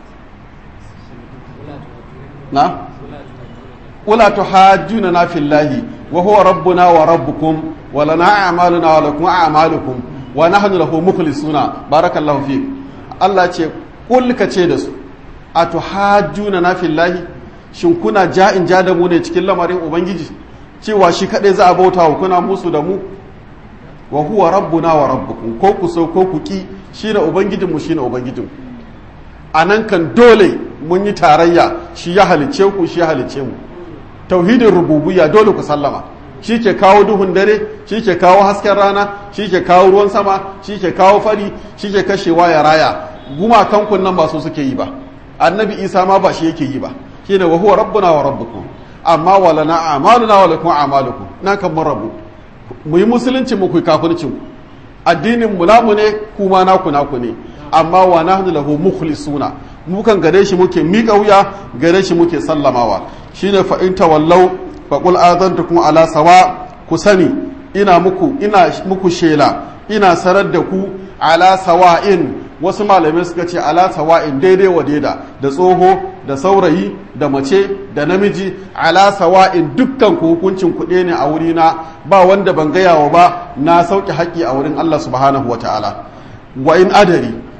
na wala tuhajjuna na fillahi wa huwa rabbuna wa rabbukum wa lana a'maluna wa lakum a'malukum wa nahnu lahu mukhlisuna barakallahu fik Allah ce kul ka ce da su atuhajjuna na fillahi shin kuna ja'in ja da mu ne cikin lamarin ubangiji cewa shi kadai za a bauta wa kuna musu da mu wa huwa rabbuna wa rabbukum ko ku so ko ku ki shine ubangijinmu shine ubangijinku anan kan dole mun yi tarayya shi ya halice ku shi ya halice mu tauhidin rububiyya dole ku sallama shi ke kawo duhun dare shi ke kawo hasken rana shi ke kawo ruwan sama shi ke kawo fari shi ke kashewa ya raya gumakan kun nan ba su suke yi ba annabi isa ma ba shi yake yi ba shine wa huwa rabbuna wa rabbukum amma walana a'maluna wa lakum a'malukum nan kan mun rabu mu yi musulunci mu ku kafirci mu addinin mu namu ne kuma naku naku ne amma wa nahnu lahu mukhlisuna mu kan gare shi muke miƙa wuya gare shi muke sallamawa shine fa in tawallau fa qul azantukum ala sawa ku sani ina muku ina muku shela ina sarar da ku ala sawa'in wasu malamai suka ce ala sawa'in daidai wa daida da tsoho da saurayi da mace da namiji ala sawa'in dukkan ku hukuncin kuɗe ne a wurina ba wanda ban gayawa ba na sauke haƙƙi a wurin Allah subhanahu wa ta'ala wa in adari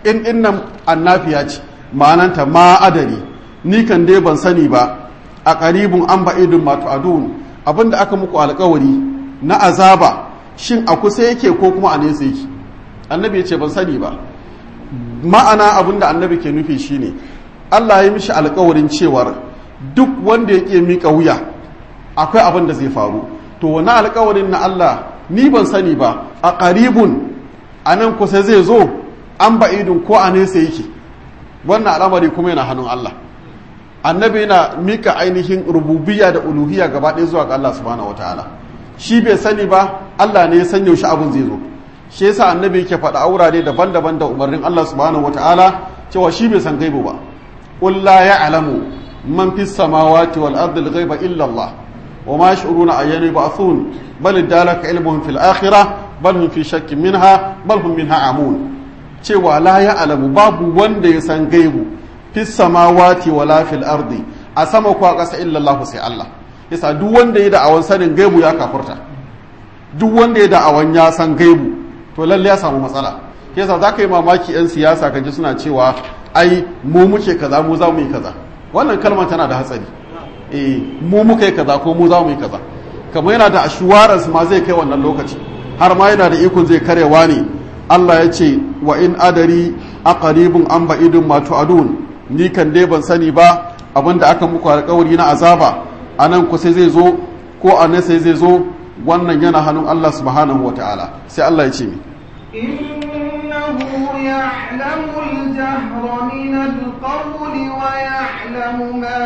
in innan annafiya ce ma'ananta ma adari ni kan dai ban sani ba a qaribun an ba'idun ma tu'adun abinda aka muku alƙawari na azaba shin a kusa yake ko kuma a nesa yake annabi ya ce ban sani ba ma'ana abinda annabi ke nufi shine Allah ya mishi alƙawarin cewar duk wanda yake mika wuya akwai abin da zai faru to wani alƙawarin na Allah ni ban sani ba a qaribun a nan kusa zai zo an ba'idun ko a nesa yake wannan al'amari kuma yana hannun Allah annabi yana mika ainihin rububiyya da uluhiyya gaba ɗaya zuwa ga Allah subhanahu wataala shi bai sani ba Allah ne ya san yaushe abin zai zo shi yasa annabi yake faɗa a wurare daban-daban da umarnin Allah subhanahu wataala cewa shi bai san gaibu ba qul la ya'lamu man fis samawati wal ardi al-ghaiba illa Allah wa ma yash'uruna ayyana yub'athun bal dalaka ilmuhum fil akhirah bal hum fi shakkin minha bal hum minha amun cewa la ya'lamu babu wanda ya san gaibu fis samawati wala fil ardi a sama ko a ƙasa illa Allah sai Allah yasa duk wanda ya da'awan sanin gaibu ya kafurta duk wanda ya da'awan ya san gaibu to lalle ya samu matsala yasa za ka yi mamaki 'yan siyasa ka ji suna cewa ai mu muke kaza mu za mu yi kaza wannan kalmar tana da hatsari eh mu muka yi kaza ko mu za mu yi kaza kamar yana da assurance ma zai kai wannan lokaci har ma yana da ikon zai karewa ne Allah ya ce wa in adari aqribun am ba'idun ma tu'adun ni kan dai ban sani ba abinda aka muku alƙawari na azaba anan kusa zai zo ko a nesa zai zo wannan yana hannun Allah subhanahu wa ta'ala sai Allah ya ce mi إنه يعلم الجهر من القول ويعلم ما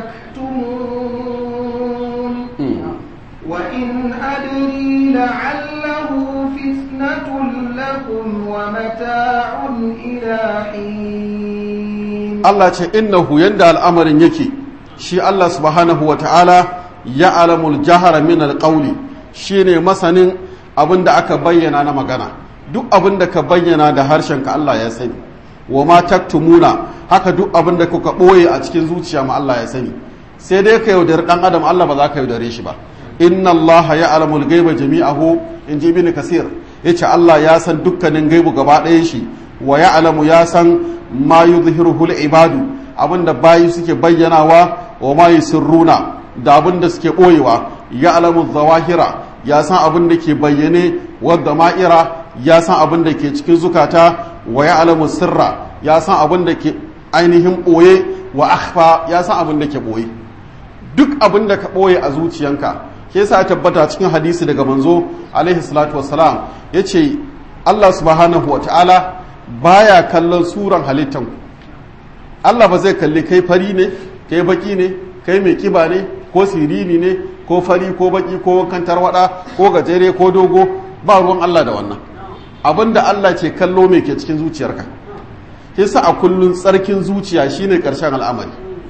تكتمون وإن أدري لعله فتنة لكم ومتاع إلى حين Allah ce innahu yanda al'amarin yake shi Allah subhanahu wa ta'ala ya alamul jahara min alƙauli shi ne masanin abin da aka bayyana na magana duk abin da ka bayyana da harshenka Allah ya sani wa ma taktumuna haka duk abin da kuka ɓoye a cikin zuciya ma Allah ya sani sai dai ka yaudari ɗan adam Allah ba za ka yaudare shi ba inna Allah ya alamul gaiba jami'ahu in ji ibn kasir yace Allah ya san dukkanin gaibu gaba ɗayan shi wa ya alamu ya san ma yuzhiruhu ibadu abinda bayi suke bayyanawa wa ma yusirruna da abinda suke ɓoyewa ya alamu zawahira ya san abin da ke bayyane wadda ma'ira ya san abin da ke cikin zukata wa ya alamu sirra ya san abin da ke ainihin ɓoye wa akhfa ya san abin da ke ɓoye duk abin da ka ɓoye a zuciyanka ke sa tabbata cikin hadisi daga manzo alaihi salatu wassalam ya ce allah subhanahu wa ta'ala baya kallon suran halittanku allah ba zai kalli kai fari ne kai baki ne kai mai kiba ne ko siriri ne ko fari ko baki ko wankan tarwada ko gajere ko dogo ba ruwan Allah da wannan abinda Allah ce kallo mai ke cikin zuciyarka yasa a kullun tsarkin zuciya shine karshen al'amari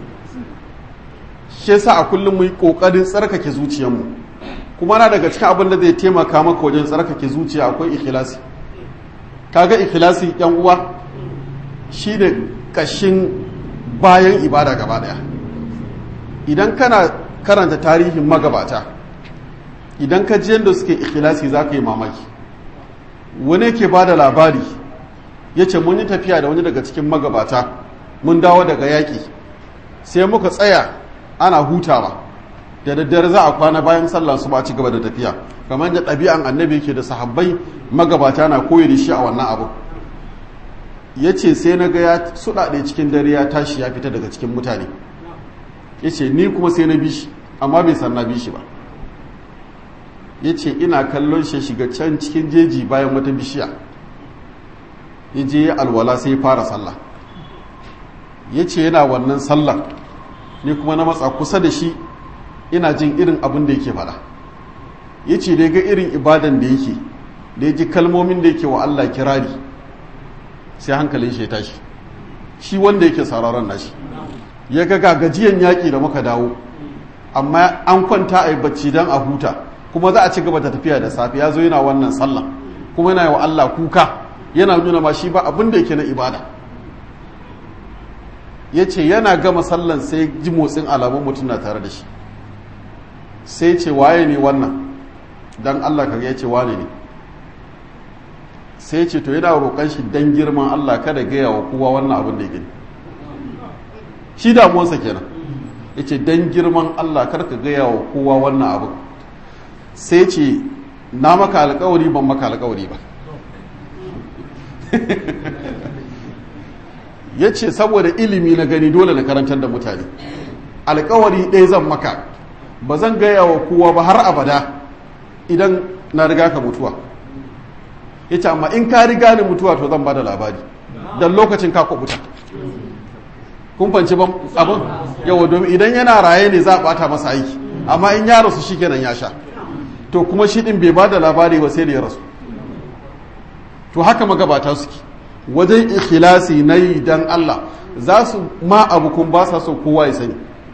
shi yasa a kullum mu yi kokarin tsarkake zuciyarmu kuma na daga cikin abin da zai taimaka maka wajen tsarkake zuciya akwai ikhlasi kaga ikhlasi yan uwa shine kashin bayan ibada gaba daya idan kana karanta tarihin magabata idan ka ji yadda suke ikhlasi za ka yi mamaki wani ke ba da labari ya ce mun yi tafiya da wani daga cikin magabata mun dawo daga yaƙi sai muka tsaya ana hutawa da daddare za a kwana bayan sallah su ba ci gaba da tafiya kamar da ɗabi'an annabi ke da sahabbai magabata na koyi da shi a wannan abu ya ce sai na ga ya suɗaɗe cikin dare ya tashi ya fita daga cikin mutane ya ce ni kuma sai na bi shi amma bai san na bi shi ba ya ce ina kallon shi shiga can cikin jeji bayan wata bishiya ya je ya alwala sai ya fara sallah ya ce yana wannan sallah ni kuma na matsa kusa da shi ina jin irin abin da yake faɗa ya ce da ga irin ibadan da yake da ya ji kalmomin da yake wa Allah kirari sai hankalin shi ya tashi shi wanda yake sararon nashi ya ga gajiyan yaƙi da muka dawo amma an kwanta a yi bacci don a huta kuma za a ci gaba da tafiya da safe ya zo yana wannan sallah kuma yana wa Allah kuka yana nuna ma shi ba abin da yake na ibada ya ce yana gama sallan sai ji motsin alamun mutum na tare da shi sai ce waye ne wannan don Allah ka ya ce wane ne sai ce to yana roƙon shi dan girman Allah kada gaya wa kowa wannan abin da ya gani shi damuwarsa kenan ya ce dan girman Allah kar ka gaya wa kowa wannan abin sai ce na maka alkawari ban maka alkawari ba ya ce saboda ilimi na gani dole na karantar da mutane alkawari ɗaya zan maka ba zan gaya wa kowa ba har abada idan na riga ka mutuwa ya ce amma in ka riga ni mutuwa to zan ba da labari don lokacin ka kubuta kun fanci ban abin yawa domin idan yana raye ne za a bata masa aiki amma in ya rasu shi kenan ya sha to kuma shi din bai ba da labari ba sai da ya rasu to haka magabata suke wajen ikhlasi na yi dan Allah za su ma abu kun ba sa so kowa ya sani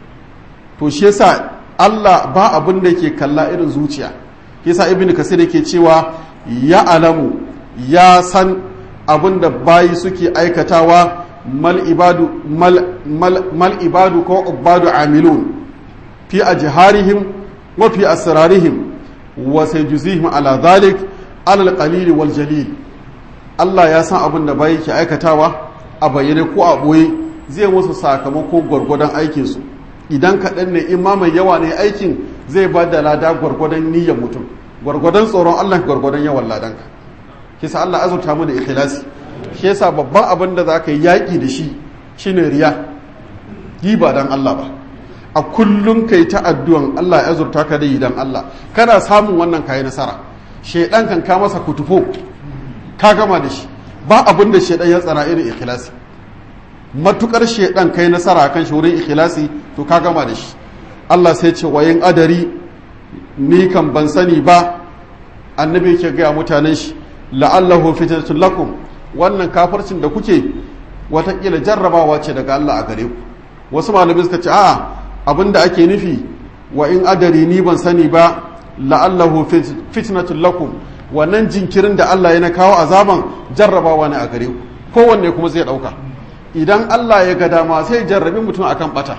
to shi yasa Allah ba abin da ke kalla irin zuciya yasa ibn kasir yake cewa ya alamu ya san abin da bayi suke aikatawa mal ibadu mal, mal, mal ibadu ko ubadu amilun fi ajharihim wa fi asrarihim wa sayjuzihim ala dhalik ala al wal jalil Allah ya san abin da bayi ke aikatawa a bayyane ko a ɓoye zai musu sakamako gwargwadon aikinsu idan kaɗan ne in ma mai yawa ne aikin zai ba da lada gwargwadon niyyar mutum gwargwadon tsoron Allah gwargwadon yawan ladanka kisa Allah azurta mu da ikhlasi shi yasa babban abin da za ka yi yaƙi da shi shine riya yi ba dan Allah ba a kullum kai ta addu'an Allah ya azurta ka da yi dan Allah kana samun wannan kayi nasara shedan kan ka masa kutufo ka gama da shi ba abin da shaidan ya tsara irin ikhlasi matukar shaidan kai nasara kan shi wurin ikhlasi to ka gama da shi Allah sai ce wayin adari ni kan ban sani ba annabi yake ga mutanen shi la'allahu fitnatul lakum wannan kafircin da kuke watakila jarrabawa ce daga Allah a gare ku wasu malamai suka ce a'a abinda ake nufi wa in adari ni ban sani ba la'allahu fitnatul lakum wannan jinkirin da Allah ya na kawo azaban jarrabawa ne a gare ku kowanne kuma zai dauka idan Allah ya ga dama sai jarrabi mutum akan bata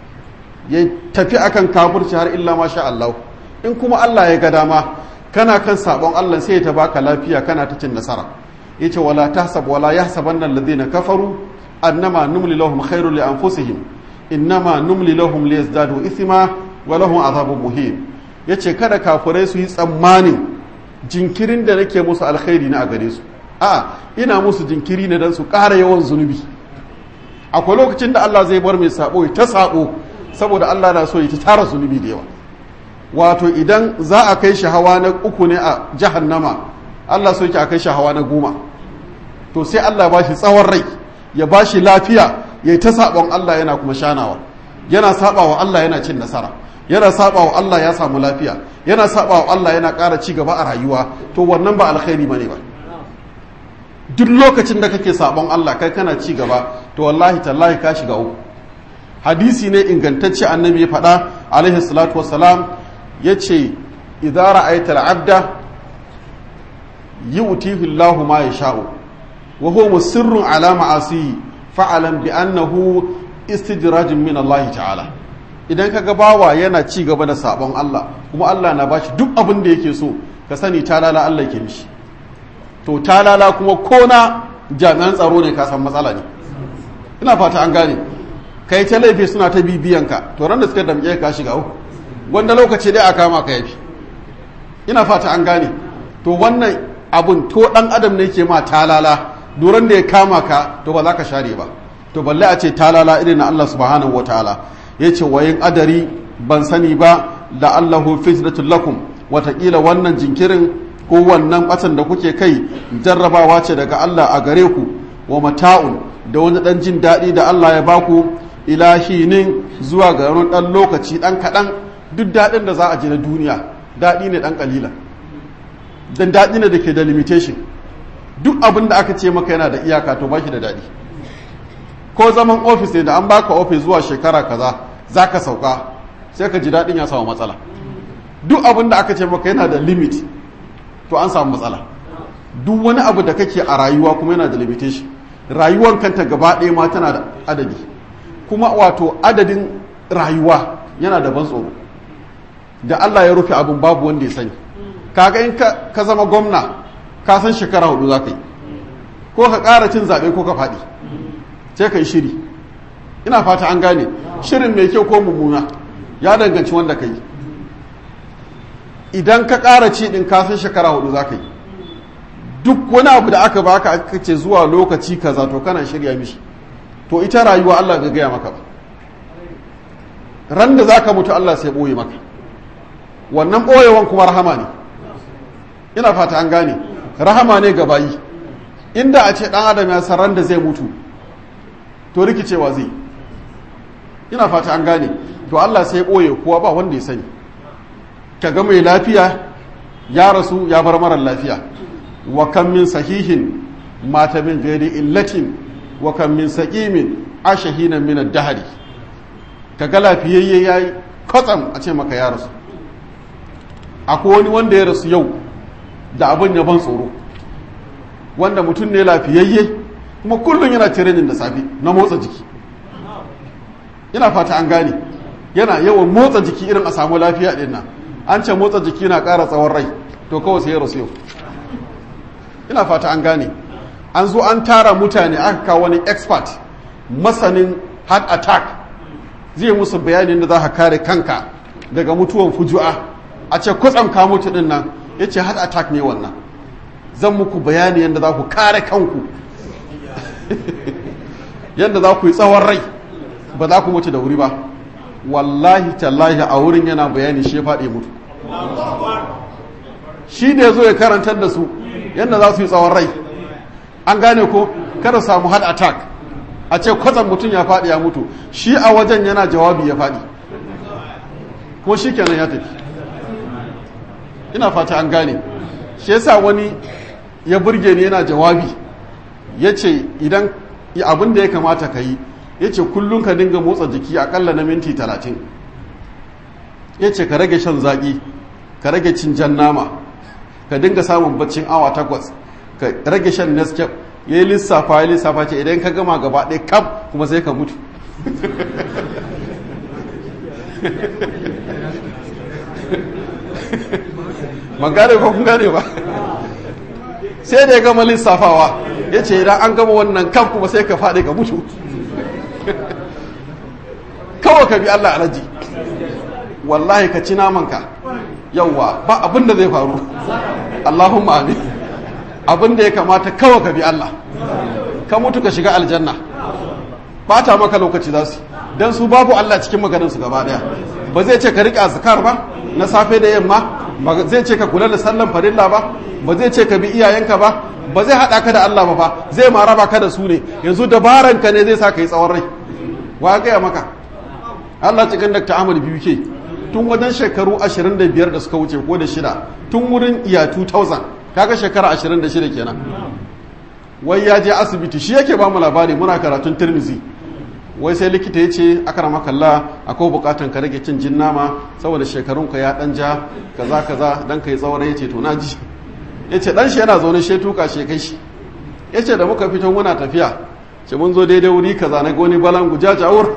ya tafi akan kafirci har illa ma sha Allah in kuma Allah ya ga dama kana kan sabon Allah sai ya ta baka lafiya kana ta cin nasara yace wala tahsab wala yahsabanna alladhina kafaru annama numli lahum khairul li anfusihim innama numli lahum liyazdadu ithma wa lahum azabun muhin yace kada kafirai su yi tsammanin jinkirin da nake musu alkhairi na a gare su a ina musu jinkiri ne don su ƙara yawan zunubi akwai lokacin da Allah zai bar mai sabo ta sabo saboda Allah na so ya ta tara zunubi da yawa wato idan za a kai shi hawa na uku ne a jahannama Allah so yake a kai shi hawa na goma to sai Allah ba shi tsawon rai ya ba shi lafiya ya ta sabon Allah yana kuma shanawa yana sabawa Allah yana cin nasara yana sabawa Allah ya samu lafiya yana sabawa Allah yana ƙara ci gaba a rayuwa to wannan ba alkhairi bane ba duk lokacin da kake sabon Allah kai kana ci gaba to wallahi tallahi ka shiga uku hadisi ne ingantacce annabi ya faɗa alaihi salatu wassalam yace idza ra'aita al-abda yu'tihi Allahu ma yasha'u wa huwa musirrun ala ma'asi fa'alam bi annahu istidrajun min Allah ta'ala idan ka ga bawa yana ci gaba da sabon Allah kuma Allah na bashi duk abin da yake so ka sani talala Allah ke mishi to talala kuma ko na jami'an tsaro ne ka san matsala ne ina fata an gane kai ta laifi suna ta bibiyan ka to ran da suka damƙe ka shiga uku wanda lokaci dai a kama ka yafi ina fata an gane to wannan abun to dan adam ne ke ma talala duran da ya kama ka to ba za ka share ba to balle a ce talala irin na Allah subhanahu wataala ya ce wayin adari ban sani ba da allahu fitnatul lakum watakila wannan jinkirin ko wannan batan da kuke kai jarrabawa ce daga Allah a gare ku wa mata'un da wani dan jin daɗi da Allah ya baku ilahinin zuwa ga wani ɗan lokaci ɗan kaɗan duk daɗin da za a ji na duniya daɗi ne ɗan ƙalila dan daɗi ne da ke da limitation duk abin da aka ce maka yana da iyaka to ba shi da daɗi ko zaman ofis ne da an baka ofis zuwa shekara kaza za ka sauka sai ka ji daɗin ya samu matsala duk abin da aka ce maka yana da limit to an samu matsala duk wani abu da kake a rayuwa kuma yana da limitation rayuwar kanta gaba ɗaya ma tana da adadi kuma wato adadin rayuwa yana da ban tsoro da Allah ya rufe abin babu wanda ya sani kaga in ka zama gwamna ka san shekara hudu za ka yi ko ka ƙara cin zaɓe ko ka faɗi sai ka yi shiri ina fata an gane shirin mai kyau ko mummuna ya danganci wanda ka yi idan ka ƙara ci ɗin ka san shekara hudu za ka yi duk wani abu da aka baka aka ce zuwa lokaci kaza to kana shirya mishi to ita rayuwa Allah ga gaya maka ba ran da zaka mutu Allah sai ɓoye maka wannan ɓoyewan kuma rahama ne ina fata an gane rahama ne ga bayi inda a ce ɗan adam ya san ran da zai mutu to rikicewa zai ina fata an gane to Allah sai ɓoye kowa ba wanda ya sani ka ga mai lafiya ya rasu ya bar marar lafiya wa kan min sahihin mata min gairi illatin wa kan min saqimin ashahina min ad-dahri kaga lafiyayye yayi kwatsam a ce maka ya rasu akwai wani wanda ya rasu yau da abin ya ban tsoro wanda mutum ne lafiyayye kuma kullum yana training da safe na motsa jiki ina fata an gane yana yawan motsa jiki irin a samu lafiya din nan an ce motsa jiki na ƙara tsawon rai to kawai sai ya rasu yau ina fata an gane an zo an tara mutane aka kawo wani expert masanin heart attack zai musu bayanin da za ka kare kanka daga mutuwan fuju'a a ce kwatsam ka mutu din nan ya ce heart attack ne wannan zan muku bayani yadda za ku kare kanku yadda za ku yi tsawon rai ba za ku mutu da wuri ba wallahi tallahi a wurin yana bayani shi ya faɗi mutu shi da ya zo ya karantar da su yadda za su yi tsawon rai an gane ko kada samu heart attack a ce kwatsam mutum ya faɗi ya mutu shi a wajen yana jawabi ya faɗi ko shi kenan ya tafi ina fata an gane shi yasa wani ya burge ni yana jawabi ya ce idan abin da ya kamata ka yi ya ce kullum ka dinga motsa jiki akalla na minti talatin ya ce ka rage shan zaƙi ka rage cin jan nama ka dinga samun baccin awa takwas ka rage shan nescape ya yi lissafa ya lissafa ce idan ka gama gaba ɗaya kam kuma sai ka mutu ban gane ko kun gane ba sai da ya gama lissafawa ya ce idan an gama wannan kam kuma sai ka faɗi ka mutu kawai ka bi Allah alaji wallahi ka ci namanka yauwa ba abin da zai faru Allahumma amin abin da ya kamata kawai ka bi Allah ka mutu ka shiga aljanna bata maka lokaci za su don su babu Allah cikin maganinsu gaba daya ba zai ce ka riƙe azkar ba na safe da yamma ba zai ce ka kula da sallan farilla ba ba zai ce ka bi iyayenka ba ba zai haɗa ka da Allah ba fa zai ma raba ka da su ne yanzu dabaranka ne zai sa ka yi tsawon rai wa gaya maka Allah cikin Dr. Ahmad biyu ke tun wajen shekaru 25 da suka wuce ko da shida tun wurin iya 2000 kaga shekara 26 kenan wai ya je asibiti shi yake ba mu labari muna karatun tirmizi wai sai likita ya ce aka rama kalla akwai bukatan ka rage cin jin nama saboda shekarun ka ya dan ja kaza kaza dan kai tsawon ya ce to na ji ya ce dan shi yana zaune shi tuka shi kai shi ya ce da muka fito muna tafiya ce mun zo daidai wuri kaza na goni balan guja jawur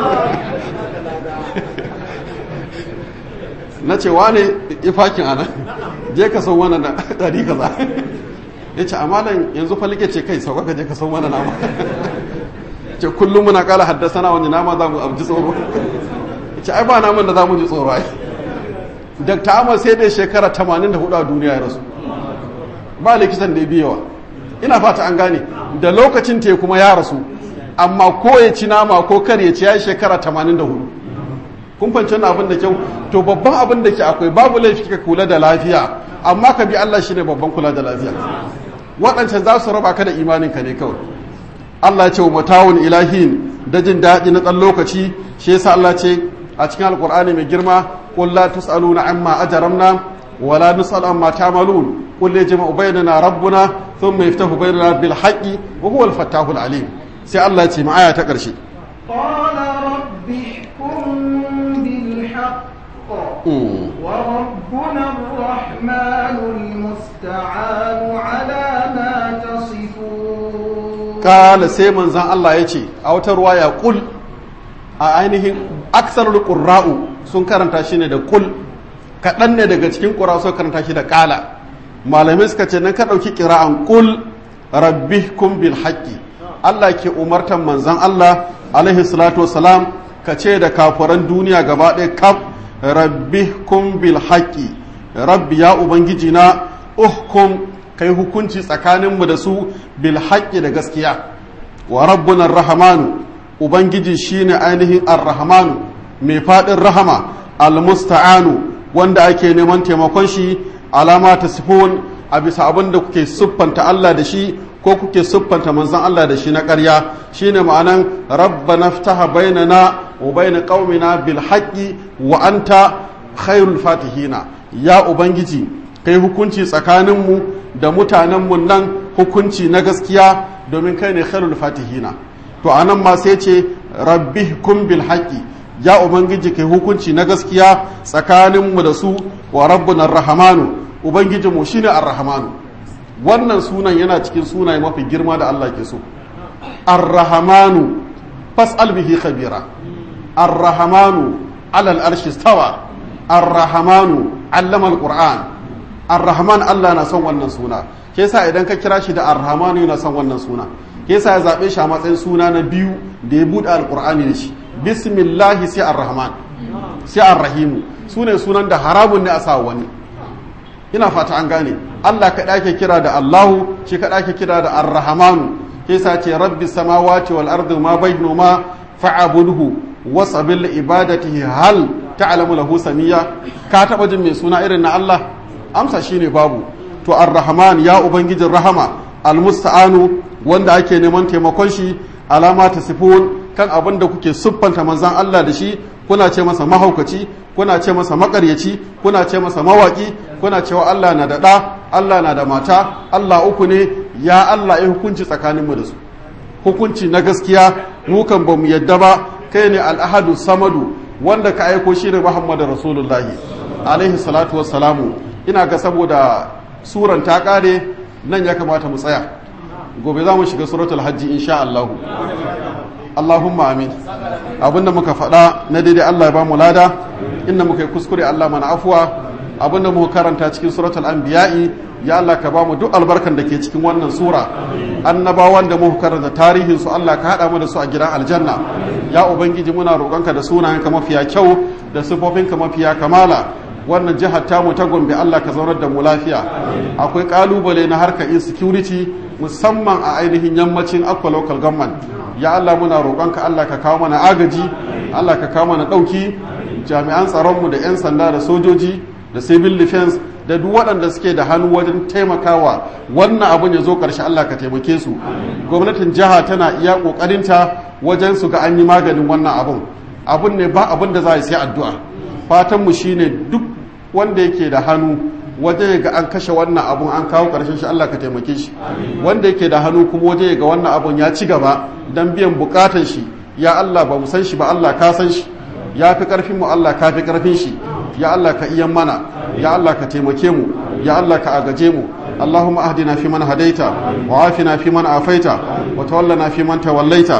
na ce wane ifakin ana je ka san wannan da dari kaza ya ce amalan yanzu falike ce kai sauka ka je ka san wannan nama ce kullum muna kala haddasa na wani nama za mu abji tsoro ce ai ba naman da za mu ji tsoro ai dr amur sai dai shekara 84 a duniya ya rasu ba likitan da ya biyawa ina fata an gane da lokacin te kuma ya rasu amma ko ya ci nama ko kar ya ci ya shekara 84 kun fahimci wannan abin da kyau to babban abin da ke akwai babu laifi ka kula da lafiya amma ka bi Allah shine babban kula da lafiya waɗancan za su raba ka da imaninka ne kawai Allah ya ce wa matawun ilahin da jin daɗi na ɗan lokaci shi yasa Allah ce a cikin alkur'ani mai girma qul la tusaluna amma ajramna wa la nusal amma ta'malun qul yajma'u bainana rabbuna thumma yaftahu bainana bil haqqi wa huwa al fattahul alim sai Allah ya ce ma aya ta ƙarshe qala rabbi ihkum bil haqq wa rabbuna ar-rahmanul musta'anu ala ma tasifun kala sai manzan Allah ya ce a wata ruwa ya kul a ainihin aksarul qurra'u sun karanta shi ne da kul kaɗan ne daga cikin ƙura sun karanta shi da kala malamai suka ce nan ka ɗauki ƙira'an ƙul rabbikum bil haqqi Allah ke umartan manzon Allah alaihi salatu wasalam ka ce da kafiran duniya gaba ɗaya kaf rabbikum bil haqqi rabbi ya ubangiji na uhkum kai hukunci tsakaninmu da su bil haqqi da gaskiya wa rabbuna rahmanu ubangiji shine ainihin ar-rahmanu mai faɗin rahama al-musta'anu wanda ake neman taimakon shi alama ta sifon a bisa abin da kuke siffanta Allah da shi ko kuke siffanta manzon Allah da shi na ƙarya shine ma'anan rabbana ftaha bainana wa bain qaumina bil haqqi wa anta khairul fatihina ya ubangiji kai hukunci tsakaninmu da mutanenmu nan hukunci na gaskiya domin kai ne khairul fatihina to anan ma sai ce rabbihkum bil haqqi ya ubangiji kai hukunci na gaskiya tsakaninmu da su wa rabbuna rahmanu ubangijinmu shine ar-rahmanu wannan sunan yana cikin sunaye mafi girma da Allah ke so ar-rahmanu fas'al bihi khabira ar-rahmanu ala al-arshi stawa ar-rahmanu allama al-qur'an ar-rahman Allah na son wannan suna ke yasa idan ka kira shi da ar-rahmanu yana son wannan suna ke yasa ya zabe shi a matsayin suna na biyu da ya bude al-qur'ani da shi bismillahi sai ar-rahman sai ar-rahimu sune sunan da haramun ne a sa wani ina fata an gane Allah kaɗa ke kira da Allahu shi kaɗa ke kira da Ar-Rahmanu ke sa ce rabbi samawati wal ardi ma bainahuma fa'budhu wasabil ibadatihi hal ta'lamu lahu samiyya ka taba jin mai suna irin na Allah amsa shine babu to Ar-Rahman ya ubangijin rahama al-musta'anu wanda ake neman taimakon shi alama ta sifun kan abin da kuke siffanta manzan Allah da shi kuna ce masa mahaukaci kuna ce masa makaryaci kuna ce masa mawaki kuna cewa Allah na da ɗa Allah na da mata Allah uku ne ya Allah ya hukunci tsakaninmu da su hukunci na gaskiya mu kan bamu yadda ba kai ne al'ahadu samadu wanda ka aiko shi ne Muhammadu Rasulullahi alaihi salatu wassalamu ina ga saboda suran ta kare nan ya kamata mu tsaya gobe za mu shiga suratul hajji insha Allah Allahumma amin abinda muka faɗa na daidai Allah ya ba mu lada inda muka yi kuskure Allah mana afuwa abinda muka karanta cikin suratul anbiya'i ya Allah ka ba mu duk albarkan da ke cikin wannan sura annabawan da muka karanta tarihin su Allah ka haɗa mu da su a gidan aljanna ya ubangiji muna roƙonka da sunayenka mafiya kyau da sifofinka mafiya kamala wannan jihar tamu ta gombe Allah ka zaunar da mu lafiya akwai kalubale na harkar insecurity musamman a ainihin yammacin akwa local government ya Allah muna roƙonka Allah ka kawo mana agaji Allah ka kawo mana ɗauki jami'an tsaronmu da 'yan sanda da sojoji da civil defense da duk waɗanda suke da hannu wajen taimakawa wannan abin ya zo ƙarshe Allah ka taimake su gwamnatin jiha tana iya ƙoƙarinta wajen su ga an yi maganin wannan abin abin ne ba abin da za a yi sai addu'a fatanmu shine duk wanda yake da hannu waje ga an kashe wannan abun an kawo ƙarshen shi Allah ka taimake shi wanda yake da hannu kuma waje ga wannan abun ya ci gaba don biyan bukatan shi ya Allah ba mu san shi ba Allah ka san shi ya fi ƙarfin mu Allah ka fi ƙarfin shi ya Allah ka iyan mana ya Allah ka taimake mu ya Allah ka agaje mu اللهم اهدنا فيمن هديت وعافنا فيمن عافيت وتولنا فيمن توليت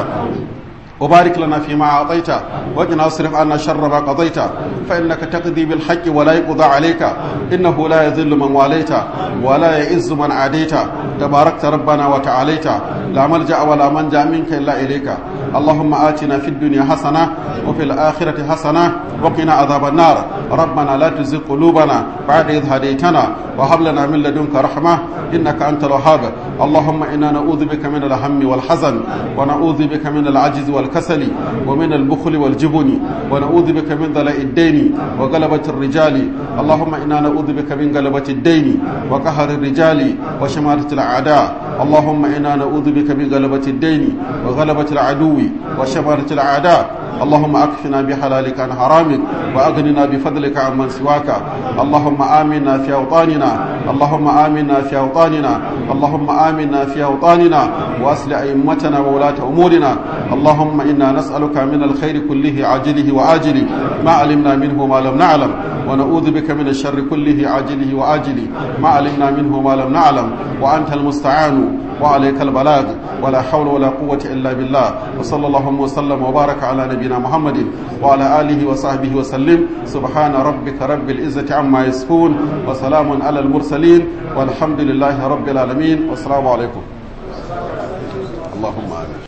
وبارك لنا فيما أعطيت وقنا اصرف عنا شر ما قضيت فإنك تقضي بالحق ولا يقضى عليك إنه لا يذل من واليت ولا يئز من عاديت تباركت ربنا وتعاليت لا ملجأ ولا منجا منك إلا إليك اللهم آتنا في الدنيا حسنة وفي الآخرة حسنة وقنا عذاب النار ربنا لا تزغ قلوبنا بعد إذ هديتنا وهب لنا من لدنك رحمة إنك أنت الوهاب اللهم إنا نعوذ بك من الهم والحزن ونعوذ بك من العجز والكسل ومن البخل والجبن ونعوذ بك من ذلاء الدين وغلبة الرجال اللهم إنا نعوذ بك من غلبة الدين وقهر الرجال وشماتة الأعداء اللهم إنا نعوذ بك من غلبة الدين وغلبة العدو وشماتة الأعداء اللهم أكفنا بحلالك عن حرامك وأغننا بفضلك عن من سواك اللهم آمنا في أوطاننا اللهم آمنا في أوطاننا اللهم آمنا في أوطاننا وأصل أئمتنا وولاة أمورنا اللهم إنا نسألك من الخير كله عاجله وآجله ما علمنا منه ما لم نعلم ونعوذ بك من الشر كله عاجله وآجله ما علمنا منه وما لم نعلم وأنت المستعان وعليك البلاغ ولا حول ولا قوة إلا بالله وصلى الله وسلم وبارك على نبينا محمد وعلى آله وصحبه وسلم سبحان ربك رب العزة عما يصفون وسلام على المرسلين والحمد لله رب العالمين والسلام عليكم اللهم آمين